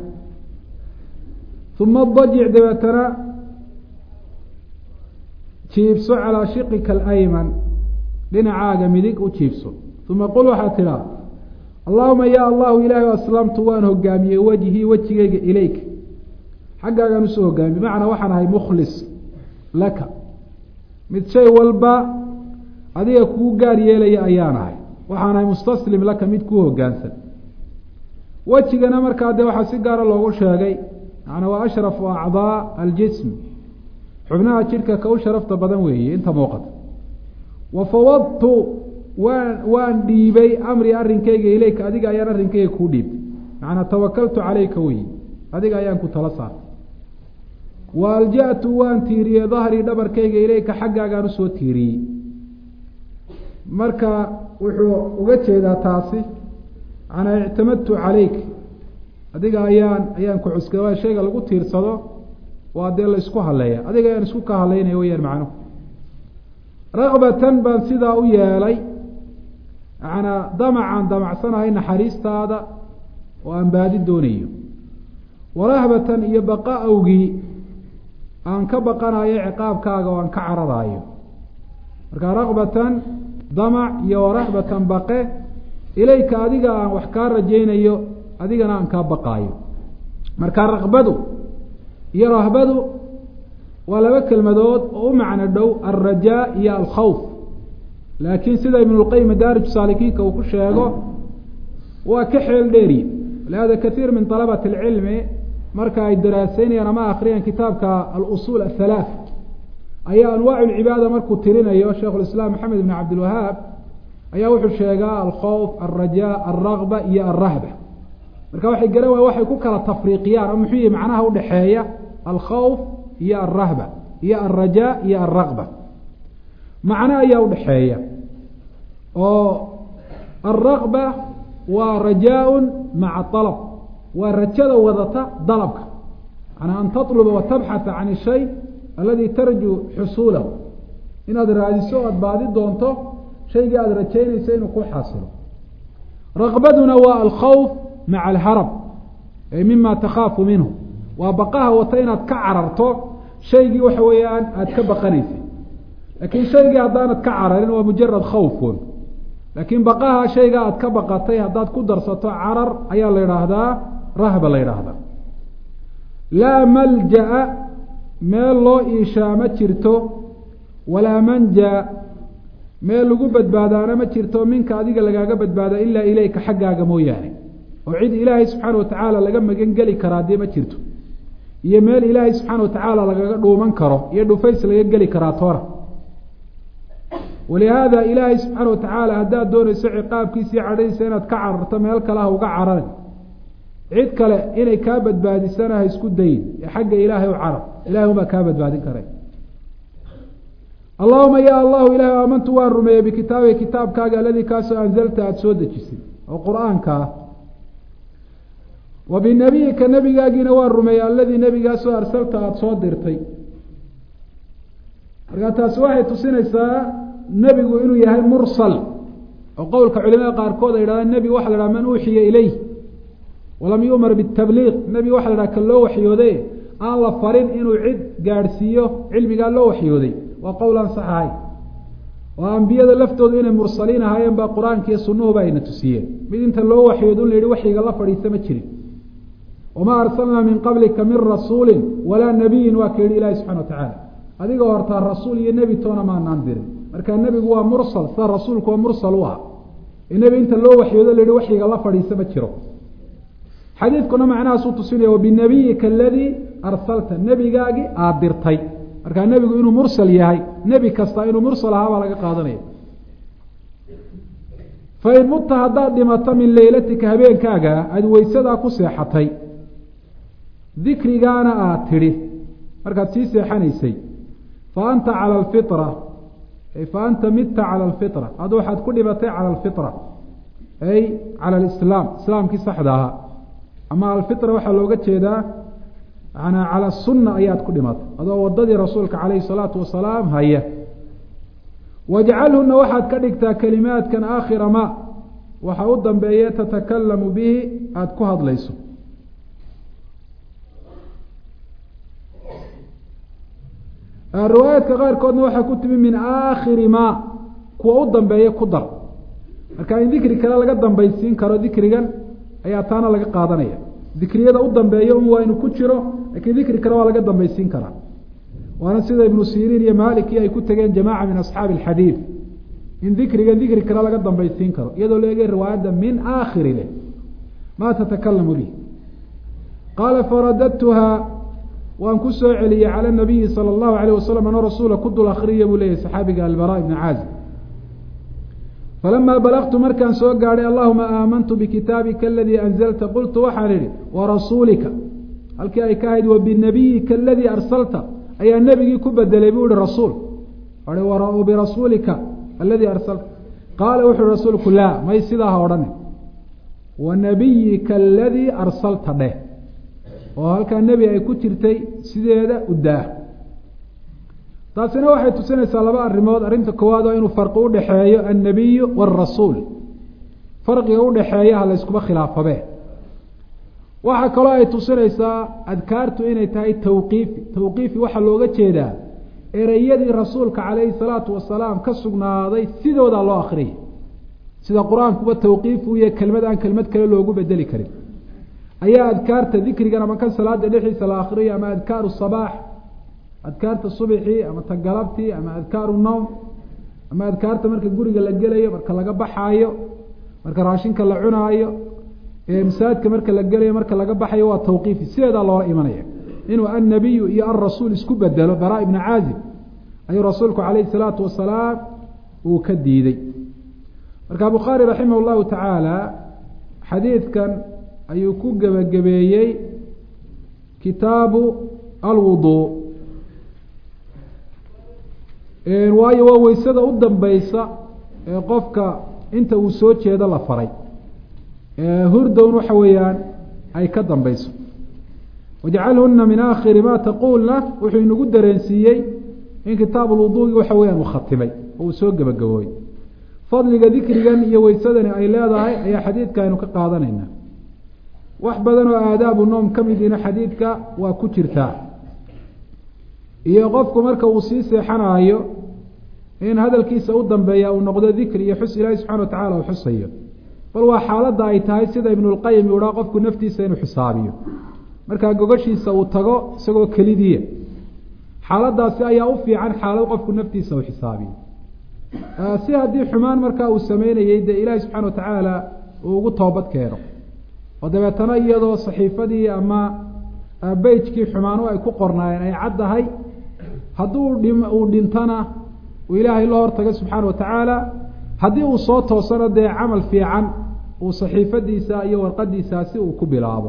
uma dajic dabeetana jiibso calaa shiqika alayman dhinacaaga midig u jiibso uma qul waxaad tidhaa allahuma ya allahu ilaahi aslamtu waan hogaamiyey wejhii wejigeyga ilayk xaggaagaan usoo hogaamiye bimacnaa waxaan ahay mukhlis laka mid shay walba adiga kuu gaar yeelaya ayaan ahay waxaan ahay mustaslim laka mid kuu hogaansan wejigana markaa dee waxaa si gaara loogu sheegay macnaa waa ashrafu acdaa aljism xubnaha jidhka ka u sharafta badan weeye inta muuqata wa fawadtu waan waan dhiibay amri arrinkayga ileyka adiga ayaan arrinkayga kuu dhiibtay macnaa tawakaltu calayka weyi adiga ayaan ku tala saartay wa alja'tu waan tiiriyey dahrii dhabarkayga ileyka xaggaagaan usoo tiiriyey marka wuxuu uga jeedaa taasi macnaa ictamadtu calayk adiga ayaan ayaan ku cuskay waa shayga lagu tiirsado waa dee la isku haleeya adiga ayaan isku ka haleynaya weyaan macnuhu rakbatan baan sidaa u yeelay manaa damacaan damacsanahay naxariistaada oo aan baadi doonayo warahbatan iyo baqa awgii aan ka baqanayo ciqaabkaaga oo aan ka cararaayo marka rakbatan damac iyo warahbatan baqe ilayka adiga aan wax kaa rajaynayo adigana aan kaa baqaayo marka rakbadu iyo rahbadu waa laba kelmadood oo u macno dhow alrajaa iyo alkhawf laakiin sida ibnulqayim madaarij saalikiinka uu ku sheego waa ka xeel dheeri lihada kaiir min alabati alcilmi marka ay daraaseynayaan ama akriyaan kitaabka alusuul ahalaath ayaa anwaacu lcibaada markuu tirinayo sheikhulislaam maxamed ibn cabdilwahaab ayaa wuxuu sheegaa alkhawf alrajaa alragba iyo alrahba marka waxay garan waaya waxay ku kala tafriiqiyaan oo muxuu yihi macnaha udhexeeya alkhawf iyo alrahba iyo alrajaa iyo alragba macno ayaa udhexeeya oo alragba waa rajaa-un maca alab waa rajada wadata dalabka manaa an tatluba wa tabxatha can ishay aladi tarjuu xusuulahu inaad raadiso o aada baadi doonto shaygii aada rajaynayso inuu ku xaasilo raqbaduna waa alkhawf maca alharab ay mima takhaafu minhu waa baqaha wata inaad ka cararto shaygii waxa weeyaan aada ka baqanaysay laakiin shaygii haddaanad ka cararin waa mujarad khawfun laakiin baqaha shayga aad ka baqatay haddaad ku darsato carar ayaa la yidhaahdaa rahba la yidhaahdaa laa malja-a meel loo iishaa ma jirto walaa manja meel lagu badbaadaana ma jirto minka adiga lagaaga badbaada ilaa ileyka xaggaaga mooyaane oo cid ilaahay subxaana watacaala laga magan geli karaa dee ma jirto iyo meel ilaahay subxaana watacaala lagaga dhuuman karo iyo dhufays laga geli karaa toona walihaada ilaahay subxaana watacaala haddaad doonayso ciqaabkiisa iyo cadhadiisa inaad ka cararto meel kale ha uga cararin cid kale inay kaa badbaadisana ha isku dayin ee xagga ilaahay u carar ilahay unbaa kaa badbaadin karay allahuma ya allahu ilahi aamantu waan rumeeyey bikitaabiga kitaabkaaga aladii kaasoo anzalta aada soo dejisay oo qur-aanka ah wa binabiyika nebigaagiina waan rumeeyey aladii nebigaasoo arsalta aada soo dirtay markaa taasi waxay tusinaysaa nebigu inuu yahay mursal oo qowlka culimada qaarkood ay yidhahdaan nebi waxa la dhaha man uuxiya ilayh walam yu'mar bitabliiq nebi waxa la dhaha ka loo waxyooday aan la farin inuu cid gaadhsiiyo cilmigaa loo waxyooday waa qowl aan sax ahay oo ambiyada laftoodu inay mursaliin ahaayeen baa qur-aanka iyo sunuhuba ayna tusiyeen mid inta loo waxyoodo la yihi waxyiga la fadhiista ma jirin wamaa arsalnaa min qablika min rasuulin walaa nabiyin waa ka yihi ilahi subxana wa tacaala adigoo hortaa rasuul iyo nebi toona maanaan dirin marka nebigu waa mursal sida rasuulku waa mursal u ah ee nebi inta loo waxyoodo la yihi waxyiga la fadhiista ma jiro xadiidkuna macnahaasuu tusinaya wabinabiyika aladii arsalta nebigaagii aada dirtay markaa nebigu inuu mursal yahay nebi kasta inuu mursal ahaa baa laga qaadanaya fain mutta haddaad dhimato min leylatika habeenkaaga aada weysadaa ku seexatay dikrigaana aada tidhi markaad sii seexanaysay fa anta cala alfitra fa anta midta cala alfitra adu waxaad ku dhimatay cala alfitra ay cala alislaam islaamkii saxda ahaa ama alfitra waxaa looga jeedaa manaa cala sunna ayaad ku dhimatay adoo wadadii rasuulka calayhi salaatu wasalaam haya wajcalhuna waxaad ka dhigtaa kelimaadkan aakhira ma waxa u dambeeye tatakalamu bihi aada ku hadlayso riwaayaadka qaarkoodna waxaa ku timi min aakhiri ma kuwa u dambeeye ku dar marka in dikri kale laga dambaysiin karo dikrigan ayaa taana laga qaadanaya dikriyada u dambeeya un waa inuu ku jiro lakiin dikri kale waa laga dambaysiin karaa waana sida ibnu siriin iyo maliki ay ku tegeen jamaaca min asxaabi alxadiid in dikrigan dikri kale laga dambaysiin karo iyadoo la eegay riwaayadda min aakhiri leh maa tatakalamu bih qaala faradadtuha waan ku soo celiyey cala nabiyi sala allahu alayh wasalam anoo rasuula ku dul akhriya buu leeyahy saxaabiga albara ibni caazib falamaa balagtu markaan soo gaadhay allahuma aamantu bikitaabika aladii anzalta qultu waxaan idhi warasuulika halkii ay ka ahayd wabinabiyika aladii arsalta ayaa nebigii ku bedelay buu ihi rasuul birasuulika aladii arsalta qaala wuxu uhi rasuulku laa may sidaa ha odhane wanabiyika aladii arsalta dheh oo halkaa nebi ay ku jirtay sideeda udaah taasina waxay tusinaysaa laba arrimood arrinta koowaad oo inuu farqi udhaxeeyo annabiyu waalrasuul farqiga udhaxeeya ha layskuma khilaafabe waxaa kaloo ay tusinaysaa adkaartu inay tahay tawqiifi tawqiifi waxaa looga jeedaa ereyadii rasuulka calayhi salaatu wasalaam ka sugnaaday sidoodaa loo akriyay sida qur-aankuba tawqiif uu yahay kelmad aan kelmad kale loogu bedeli karin ayaa adkaarta dikrigan ama kan salaada dhexdiisa la akriyo ama adkaaru sabaax adkaarta subxii ama ta galabtii ama adkaaru nowm ama adkaarta marka guriga la gelayo marka laga baxaayo marka raashinka la cunaayo masaajidka marka la gelayo marka laga baxayo waa tawqiifi sideedaa loola imanaya inuu annabiyu iyo alrasuul isku bedelo bara ibna caazib ayuu rasuulku calayhi salaatu wasalaam uu ka diiday marka bukhaari raximah llahu tacaala xadiidkan ayuu ku gebagabeeyey kitaabu alwuduu waayo waa weysada u dambeysa ee qofka inta uu soo jeedo la faray hurdown waxa weeyaan ay ka dambeyso wajcalhuna min aakhiri ma taquulna wuxuu inagu dareensiiyey in kitaab alwuduugi waxa weyaan uu khatimay oo uu soo gebagabooyey fadliga dikrigan iyo weysadani ay leedahay ayaa xadiidka aynu ka qaadanayna wax badan oo aadaabu noom ka midina xadiidka waa ku jirtaa iyo qofku marka uu sii seexanaayo in hadalkiisa u dambeeya uu noqdo dikri iyo xus ilaahi subxana wa tacala uu xusayo bal waa xaaladda ay tahay sida ibnulqayim uu dhaha qofku naftiisa inuu xisaabiyo markaa gogashiisa uu tago isagoo kelidiya xaaladaasi ayaa u fiican xaalad qofku naftiisa uu xisaabiyo si haddii xumaan markaa uu sameynayey dee ilaahi subxana wa tacaala uu ugu toobad keeno oo dabeetana iyadoo saxiifadii ama beyjkii xumaanu ay ku qornaayeen ay caddahay hadduu dhim uu dhintana uu ilaahay la hortaga subxaana wa tacaala haddii uu soo toosano dee camal fiican uu saxiifadiisa iyo warqadiisaasi uu ku bilaabo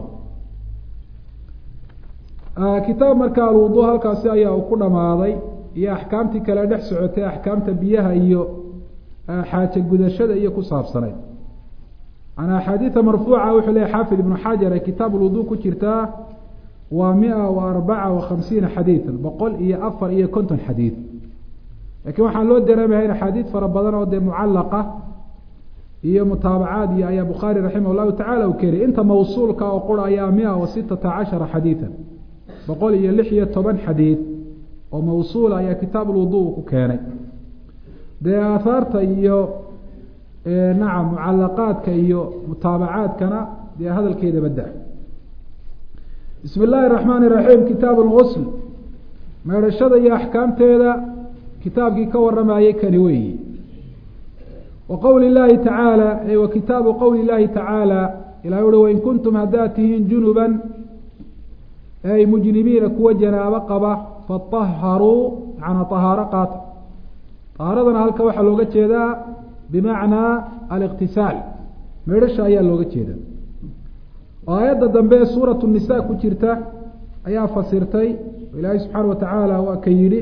kitaab marka alwudu halkaasi ayaa uu ku dhamaaday iyo axkaamtii kale dhex socotay axkaamta biyaha iyo xaaje gudashada iyo ku saabsanayd an axaadiida marfuuca wuxuu leeyahy xaafid ibnu xajar ee kitaab alwudu ku jirtaa waa mia wa arbaca wa khamsiina xadiidan boqol iyo afar iyo konton xadiid lakiin waxaan loo dareemayaa in axaadiid fara badan oo dee mucallaqa iyo mutaabacaad iyo ayaa bukhaari raximah llahu tacala u keenay inta mawsuulka oo qura ayaa mia wa sitata cashara xadiidan boqol iyo lix iyo toban xadiid oo mawsuula ayaa kitaab alwudu ku keenay dee aahaarta iyo nacam mucalaqaadka iyo mutaabacaadkana dee hadalkeeda badda bismi illaahi raxmaani raxiim kitaab lgusl meedhashada iyo axkaamteeda kitaabkii ka waramayey kani weeyi wa qowli llaahi tacaala wa kitaabu qowli llaahi tacaala ilahi uhi wain kuntum haddaad tihiin junuban ay mujnimiina kuwa janaabo qaba fataharuu macnaa tahaaro qaata tahaaradana halka waxaa looga jeedaa bimacnaa aliqtisaal meedhasha ayaa looga jeeda oo aayadda dambe ee suuratu nisa ku jirta ayaa fasirtay ilaahay subxaana wa tacaala waa ka yidhi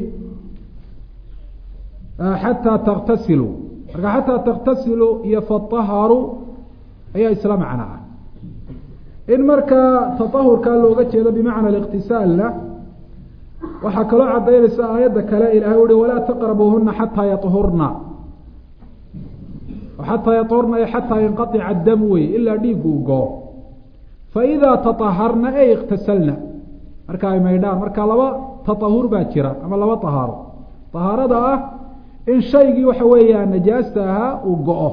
xataa taktasiluu marka xataa taktasiluu iyo fataharuu ayaa isla macno ah in markaa tatahurkaa looga jeedo bimacna aliqtisaalna waxaa kaloo cadaynaysa aayadda kale ilahay uhi walaa taqrabuuhuna xataa yahurna xataa yahurna ay xataa yanqaica dam wey ilaa dhiigu u goo faidaa taaharna ay iktasalna marka ay maydhaan marka laba taahur baa jira ama laba tahaaro tahaarada ah in shaygii waxa weeyaa najaasta ahaa uu go-o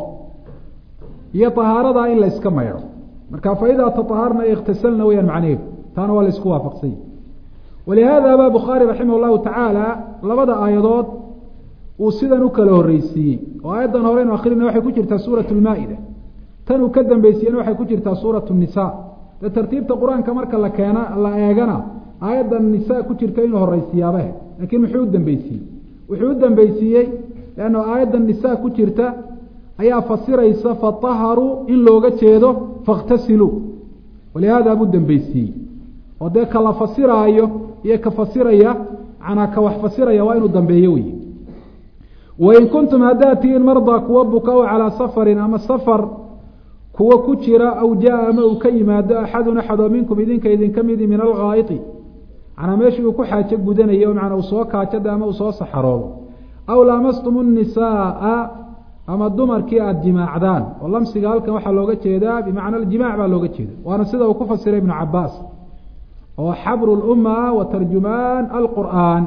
iyo tahaaradaa in layska maydho marka faidaa taaharna ay iktasalna weyaan macnaheedu taana waa laysku waafaqsany walihaada ba bukhaari raximah llahu tacaala labada aayadood uu sidan u kala horreysiiyey oo aayaddan horeynu akrina waxay ku jirtaa suurat lmaa-ida tan uu ka dambeysiyena waxay ku jirtaa suurat nisa dee tartiibta qur-aanka marka la keena la eegana aayaddan nisa ku jirta inuu horeysiiyaabahe laakiin muxuu u dambeysiiyey wuxuu u dambeysiiyey leanna aayaddan nisa ku jirta ayaa fasiraysa fataharuu in looga jeedo fakhtasiluu walihaada buu dambeysiiyey oo dee ka la fasiraayo iyo ka fasiraya manaa ka wax fasiraya waa inuu dambeeyo wey wain kuntum haddaad tihiin mardaa kuwa buka o calaa safarin ama safar kuwa ku jira aw jaa ama uu ka yimaado axadun axadoo minkum idinka idinka midi min alghaa'iti manaa meeshii uu ku xaajo gudanayo manaa uu soo kaajada ama uu soo saxaroodo aw laamastum nisaaa ama dumarkii aada jimaacdaan oo lamsiga halkan waxaa looga jeedaa bimacna aljimac baa looga jeeda waana sida uu ku fasiray ibnu cabaas oo xabru lumma wa tarjumaan alqur'aan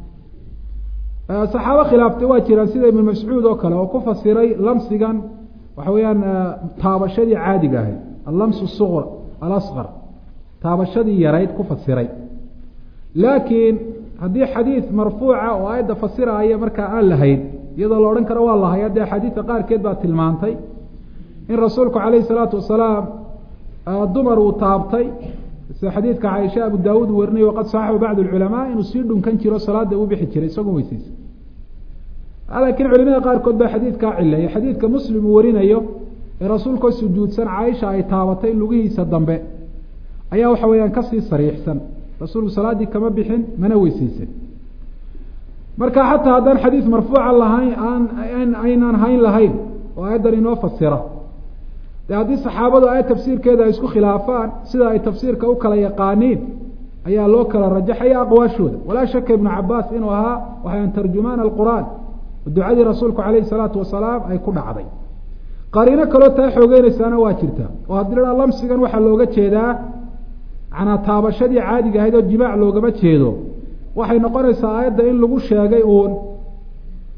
saxaabo khilaaftay waa jiraan sida ibnu mascuud oo kale oo ku fasiray lamsigan waxa weeyaan taabashadii caadiga ahayd allamsu suqr alasqar taabashadii yarayd ku fasiray laakiin haddii xadiid marfuuca oo aayadda fasiraaya markaa aan lahayn iyadoo la odhan karo waa lahay haddee axaadiidka qaarkeed baa tilmaantay in rasuulku calayhi salaatu wasalaam dumar uu taabtay sida xadiidka caaisha abu daawuud uu warinay waqad saxaxu bacd alculamaa inuu sii dhunkan jiro salaada u bixi jiray isagoo weyseysa laakiin culimada qaarkood baa xadiidkaa cileeyay xadiidka muslim uu warinayo ee rasuulkoo sujuudsan caaisha ay taabatay lugihiisa dambe ayaa waxa weeyaan kasii sariixsan rasuulku salaaddii kama bixin mana weyseysan marka xataa haddaan xadiid marfuuca lahayn aan aynaan hayn lahayn oo aayaddan inoo fasira de haddii saxaabadu aayad tafsiirkeeda ay isku khilaafaan sida ay tafsiirka u kala yaqaaniin ayaa loo kala rajaxaya aqwaashooda walaa shaka ibnu cabaas inuu ahaa waxaan tarjumaan alqur'aan oo ducadii rasuulku calayhi salaatu wasalaam ay ku dhacday qariino kaloo taa xoogeynaysaana waa jirta oo haddii la dhaa lamsigan waxaa looga jeedaa manaa taabashadii caadiga ahayd oo jimaac loogama jeedo waxay noqonaysaa aayadda in lagu sheegay uun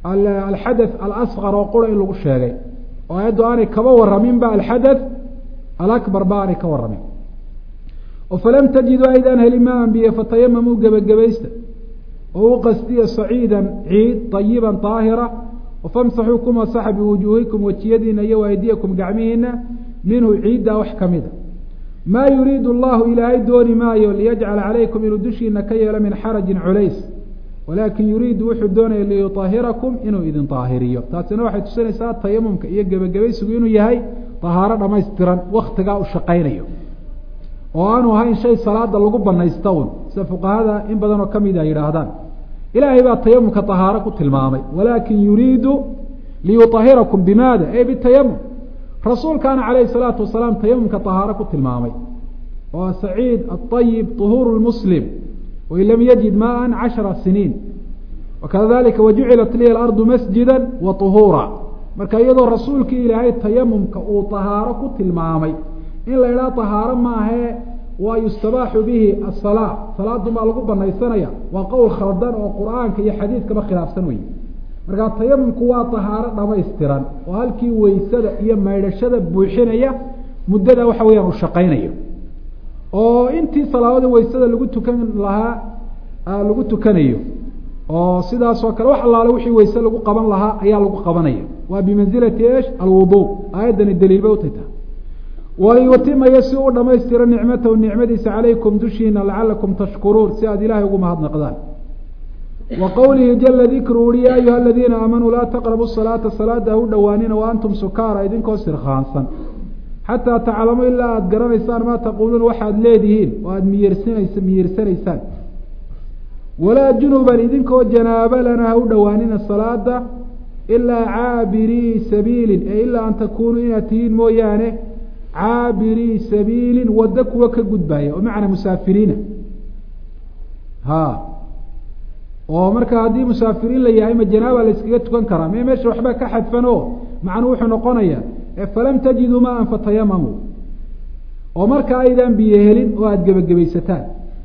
alxadath alasqar oo qura in lagu sheegay oo aayaddu aanay kaba waraminba alxadath alakbar ba aanay ka waramin oo falam tajiduu aydaan helin ma anbiye fatayamamuu gebagabaysta oo u qastiya saciidan ciid ayiban daahira famsaxuu ku masaxa biwujuuhikum wejiyadiina iyo aydiyakum gacmihiina minhu ciidda wax kamida maa yuriidu allahu ilaahay dooni maayo liyajcala calaykum inuu dushiina ka yeelo min xarajin culays walaakin yuriidu wuxuu doonaya liyuahirakum inuu idin daahiriyo taasina waxay tusinaysaa tayamumka iyo gebagabaysigu inuu yahay dahaaro dhamaystiran waktigaa u shaqaynayo oo aanu ahayn shay salaada lagu banaysta un sida fuqahada in badan oo kamid a yidhaahdaan ilaahay baa tayamumka طahaaro ku tilmaamay walaakin yuriidu liyuطahirakum bimaada ey bitayamum rasuulkaana calayhi الsalaatu wasalaam tayamumka طahaaro ku tilmaamay oo saciid aطayib طuhuur muslim wain lam yajid maan cashara siniin wakadalika wajucilat liya alardu masjida wa طuhuura marka iyadoo rasuulkii ilaahay tayamumka uu طahaaro ku tilmaamay in la idhaha طahaaro maahee waa yustabaaxu bihi asalaa salaadun baa lagu banaysanaya waa qowl khaldan oo qur-aanka iyo xadiidkaba khilaafsan wey markaa tayamumku waa tahaaro dhamaystiran oo halkii weysada iyo maydhashada buuxinaya muddada waxa weyaan uu shaqaynayo oo intii salaadada weysada lagu tukan lahaa lagu tukanayo oo sidaasoo kale wax allaale wixii weyse lagu qaban lahaa ayaa lagu qabanaya waa bimanzilati esh alwudu aayaddani daliilba utayta waliyutimaya si u dhamaystiro nicmatahu nicmadiisa calaykum dushiina lacalakum tashkuruun si aad ilaahay ugu mahadnaqdaan wa qowlihi jala dikru uri ya ayuha aladiina aamanuu laa taqrabu salaata salaada ha u dhowaanina wa antum sukaara idinkoo sirkhaansan xataa taclamu ilaa aada garanaysaan maa taquuluun waxaad leedihiin oo aada miyirsanaysa miyirsanaysaan walaa junuban idinkoo janaaba lana ha u dhowaanina salaada ilaa caabirii sabiilin ee ilaa an takuunuu inaad tihiin mooyaane caabirii sabiilin waddo kuwa ka gudbaaya oo macnaa musaafiriina ha oo marka haddii musaafiriin la yahay ma janaaba la yskaga tukan karaa me meesha waxba ka xadfan o macnuu wuxuu noqonaya falam tajiduu maan fatayamamu oo marka aydaan biyo helin oo aada gebagabaysataan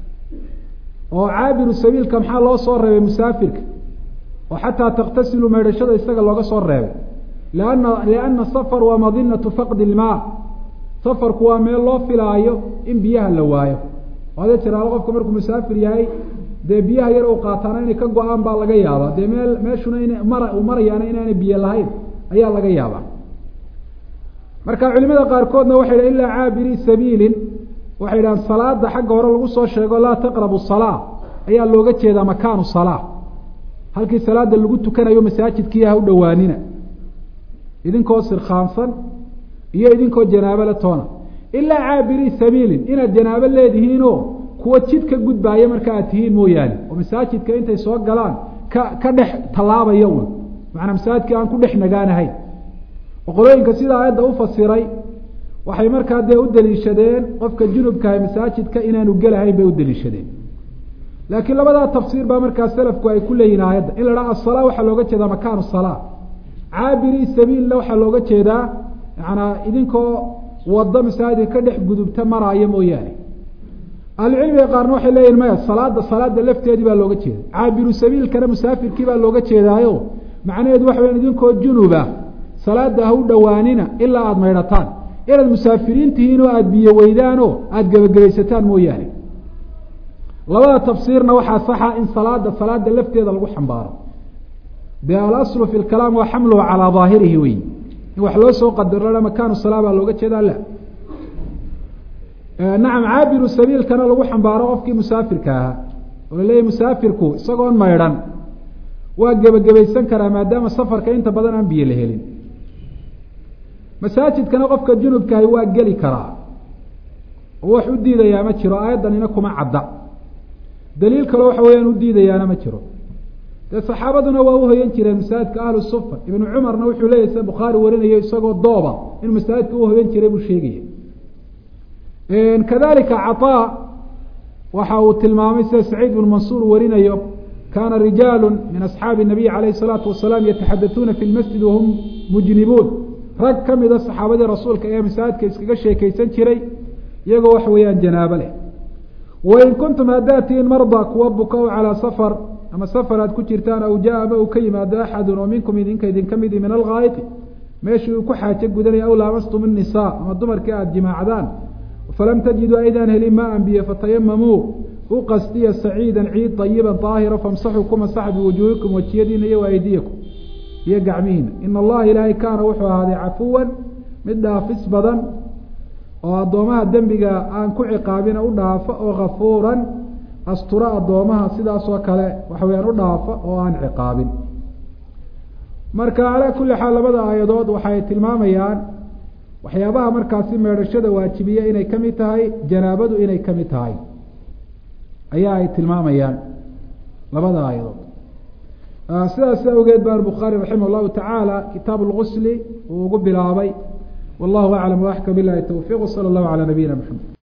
oo caabiru sabiilka maxaa loo soo reebay musaafirka oo xataa taktasilu maydhashada isaga looga soo reebay liana liana safar waa madinatu faqdi ilmaa safarku waa meel loo filaayo in biyaha la waayo ada jiraalo qofka markuu musaafir yahay dee biyaha yar u qaataana inay ka go-aan baa laga yaabaa dee meel meeshuna ina mara uu marayaana inaanay biyo lahayn ayaa laga yaabaa marka culimada qaarkoodna waxay dhaha ilaa caabiri sabiilin waxay dhahaan salaada xagga hore lagu soo sheego laa taqrabu salaa ayaa looga jeedaa makaanu salaa halkii salaada lagu tukanayo masaajidkii ha u dhowaanina idinkoo sirkhaansan iyo idinkoo janaabo la toona ilaa caabiri sabiilin inaad janaabo leedihiinoo kuwa jid ka gudbaaya marka aad tihiin mooyaane oo masaajidka intay soo galaan ka ka dhex tallaabaya un macanaa masaajidkii aan ku dhex nagaanahayn oo qolooyinka sida aayadda ufasiray waxay markaa dee u daliishadeen qofka junubkahay masaajidka inaanu gelahayn bay u daliishadeen laakiin labadaa tafsiir baa markaa selafku ay ku leeyihin aayadda in la dhaha asala waxaa looga jeedaa makaanu salaa caabiri sabiilna waxaa looga jeedaa macanaa idinkoo waddo masaajidka ka dhex gudubta maraayo mooyaane ahlucilmiga qaarna waxay leeyihin maya salaada salaada lafteedii baa looga jeeda caabiru sabiilkana musaafirkii baa looga jeedaayo macnaheedu waxa weya idinkoo junuba salaada ha u dhowaanina ilaa aada maydhataan inaad musaafiriin tihiin oo aada biyo weydaan oo aada gebagabaysataan mooyaane labada tafsiirna waxaa saxa in salaada salaada lafteeda lagu xambaaro dee alaslu fi lkalaam waa xamluhu calaa daahirihi wey in wax loo soo qadaro makaanu salaa baa looga jeedaa la nacam caabiru sabiilkana lagu xambaaro qofkii musaafirka ahaa oo laleeyahy musaafirku isagoon maydhan waa gebagabaysan karaa maadaama safarka inta badan aan biyo la helin masaajidkana qofka junubkahay waa geli karaa oo wax u diidayaa ma jiro aayaddanina kuma cadda daliil kaloo waxa weyaan u diidayaana ma jiro dee saxaabaduna waa uhoyan jireen masaajidka ahlu sufa ibnu cumarna wuxuu leeyahy sida bukhaari warinayo isagoo dooba inuu masaajidka uhoyan jiray buu sheegaya kadalika caطaa waxa uu tilmaamay sida saciid bnu mansuur warinayo kaana rijaalu min asxaabi الnabiy alayh الsalaatu wasalaam yataxadatuuna fi lmasjid wahum mujnibuun rag ka mida saxaabadii rasuulka ee masaajidka iskaga sheekeysan jiray iyagoo waxa weeyaan janaabo leh wain kuntum haddaad tihiin marda kuwa buka o calaa safar ama safar aad ku jirtaan aw jaa ama uu ka yimaado axadun oo minkum idinka idinka midi min alghaayiti meeshii uu ku xaajo gudanaya aw laamastum innisaa ama dumarkii aada jimaacdaan falam tajiduu aydaan helin ma an biyo fatayamamuu u qastiya saciidan ciid ayiban daahira famsaxuu ku masaxa biwujuuhikum wejiyadiina iyo waaydiyakum iyo gacmihiina ina allaha ilaahay kaana wuxuu ahaaday cafuwan mid dhaafis badan oo addoomaha dembiga aan ku ciqaabina u dhaafa oo kafuuran astura addoomaha sidaasoo kale waxa weyaan u dhaafa oo aan ciqaabin marka calaa kulli xaal labada aayadood waxay tilmaamayaan waxyaabaha markaasi meedhashada waajibiya inay ka mid tahay janaabadu inay ka mid tahay ayaa ay tilmaamayaan labada aayadood sidaas awgeed baan bukhaari raximah allahu tacaala kitaab lgusli uu ugu bilaabay wallahu aclam waaxka bilahi towfiiq wsala allahu calaa nabiyina maxamed